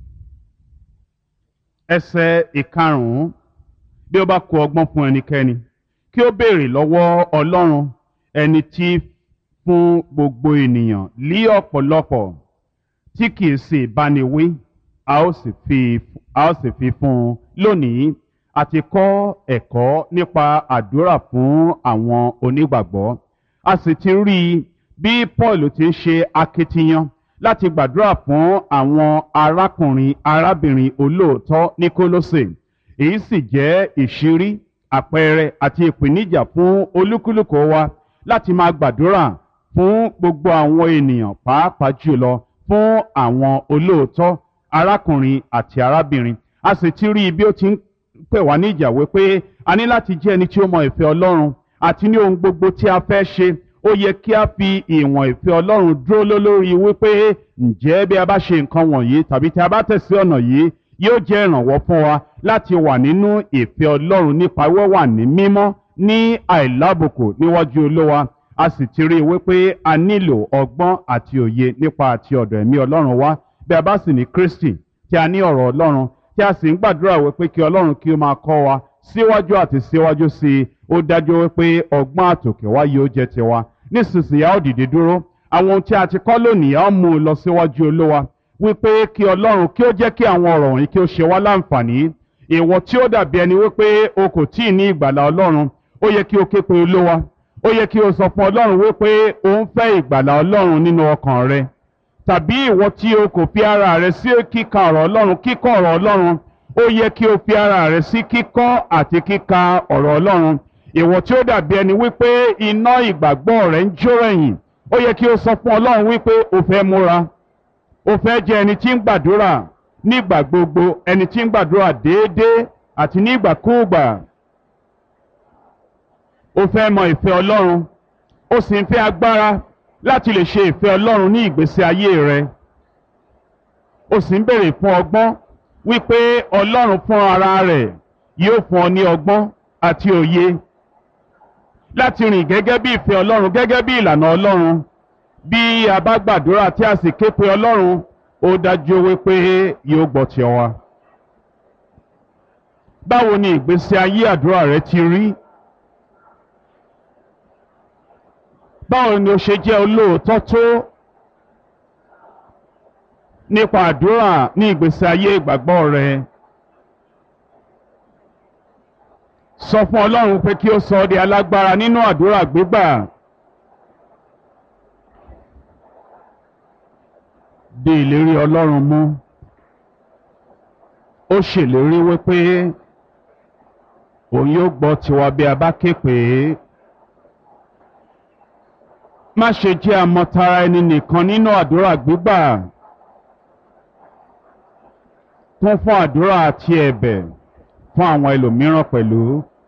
Speaker 1: ẹsẹ̀ ìkarùn-ún bí ó bá kó ọgbọ́n fún ẹnikẹ́ni kí ó béèrè lọ́wọ́ ọlọ́run ẹni tí fún gbogbo ènìyàn lí ọ̀pọ̀lọpọ̀ tí kìí sì báni wí a ó sì fi a ó sì fi fún un lónìí àti kọ́ ẹ̀kọ́ nípa àdúrà fún àwọn onígbàgbọ́ a sì ti rí i bí Paul ti ń ṣe akitiyan láti gbàdúrà fún àwọn arákùnrin arábìnrin olóòótọ́ ní Kólósè èyí sì jẹ́ ìṣírí àpẹẹrẹ àti ìpèníjà fún olúkúlùkù wa láti máa gbàdúrà fún gbogbo àwọn ènìyàn pàápàá jùlọ fún àwọn olóòótọ́ arákùnrin àti arábìnrin a sì ti rí i bí ó ti ń pè wá níjà wípé a ní láti jẹ́ ẹni tí ó mọ ìfẹ́ Ọlọ́run àti ní ohun gbogbo tí a fẹ́ ṣe ó yẹ kí a fi ìwọ̀n ìfẹ́ Ọlọ́run dúró lórí wípé ǹjẹ́ bí a bá ṣe nǹkan wọ̀nyí tàbí tí a bá tẹ̀sí ọ̀nà yìí yóò jẹ́ ìrànwọ́ fún wa láti wà nínú ìfẹ́ Ọlọ́run nípa wíwà ní mímọ́ ní àìlábùkù níwájú Olúwa a sì ti rí i wípé a nílò ọgbọ́n àti òye nípa àti ọ̀dọ̀ ẹ̀mí Ọlọ́run wá bí a bá sì ní Kristi tí a ní ọ̀rọ̀ Ọlọ́run tí a sì ń gbàdúrà wípé kí Ọlọ́run kí ó máa kọ́ wa síwájú àti síwájú sí i ó dájú wípé ọgbọ́n àtòkè wá yóò jẹ́ tiwa nísinsìnyí a ó dìde dúró àwọn ohun tí a ti kọ́ lónìí a ó mú un lọ síwájú Olúwa wípé kí Ọlọ́run kí ó jẹ́ kí àwọn ọ̀rọ̀ wọ̀nyí kí ó ṣe wá láǹfààní ìwọ tí ó dàbí ẹni wípé o kò tí ì ní ìgbàlà Ọlọ́run ó yẹ kí o ké pe Olúwa ó yẹ kí o sọ fún Ọlọ́run wípé o ń fẹ́ ìgbàlà Ọlọ́run nínú ọkàn rẹ tàbí ìwọ tí o kò fi ara rẹ sí kíka ọ̀rọ̀ Ọlọ́run kíkọ́ ọ̀rọ̀ Ọlọ́run ó yẹ kí o fi ara rẹ sí kíkọ́ àti kíka ọ̀rọ̀ Ọlọ́run ìwọ tí ó dàbí ẹni wípé iná ìgbàgbọ́ rẹ ń jó ẹ̀yìn ó yẹ kí o sọ fún Ọlọ́run wípé o fẹ́ múra o fẹ́ jẹ́ ẹni tí ń gbàdúrà nígbà gbogbo ẹni tí ń gbàdúrà déédéé àti nígbàkúùgbà o fẹ́ mọ ìfẹ́ Ọlọ́run o sì ń fẹ́ agbára láti lè ṣe ìfẹ́ Ọlọ́run ní ìgbésí ayé rẹ o sì ń béèrè fún ọgbọ́n wípé Ọlọ́run fún ara rẹ̀ yóò fún ọ ní ọgbọ́n àti òye láti rìn gẹ́gẹ́ bí ìfẹ́ Ọlọ́run gẹ́gẹ́ bí ìlànà Ọlọ́run bí a bá gbàdúrà tí a sì ké pe Ọlọ́run ó dájú wípé yóò gbọ́ ti wa. báwo ni ìgbésí ayé àdúrà rẹ ti rí? báwo ni o ṣe jẹ́ olóòótọ́ tó nípa àdúrà ní ìgbésí ayé ìgbàgbọ́ rẹ? sọ fún Ọlọ́run pé kí ó sọ ọ́ di alágbára nínú àdúrà gbígbà. di ìlérí Ọlọ́run mú ó ṣèlérí wípé òun yóò gbọ́ tiwa bí a bá ké pè é má ṣe jẹ́ àmọ̀tara ẹni nìkan nínú àdúrà gbígbà kún fún àdúrà àti ẹ̀bẹ̀ fún àwọn ẹlòmíràn pẹ̀lú.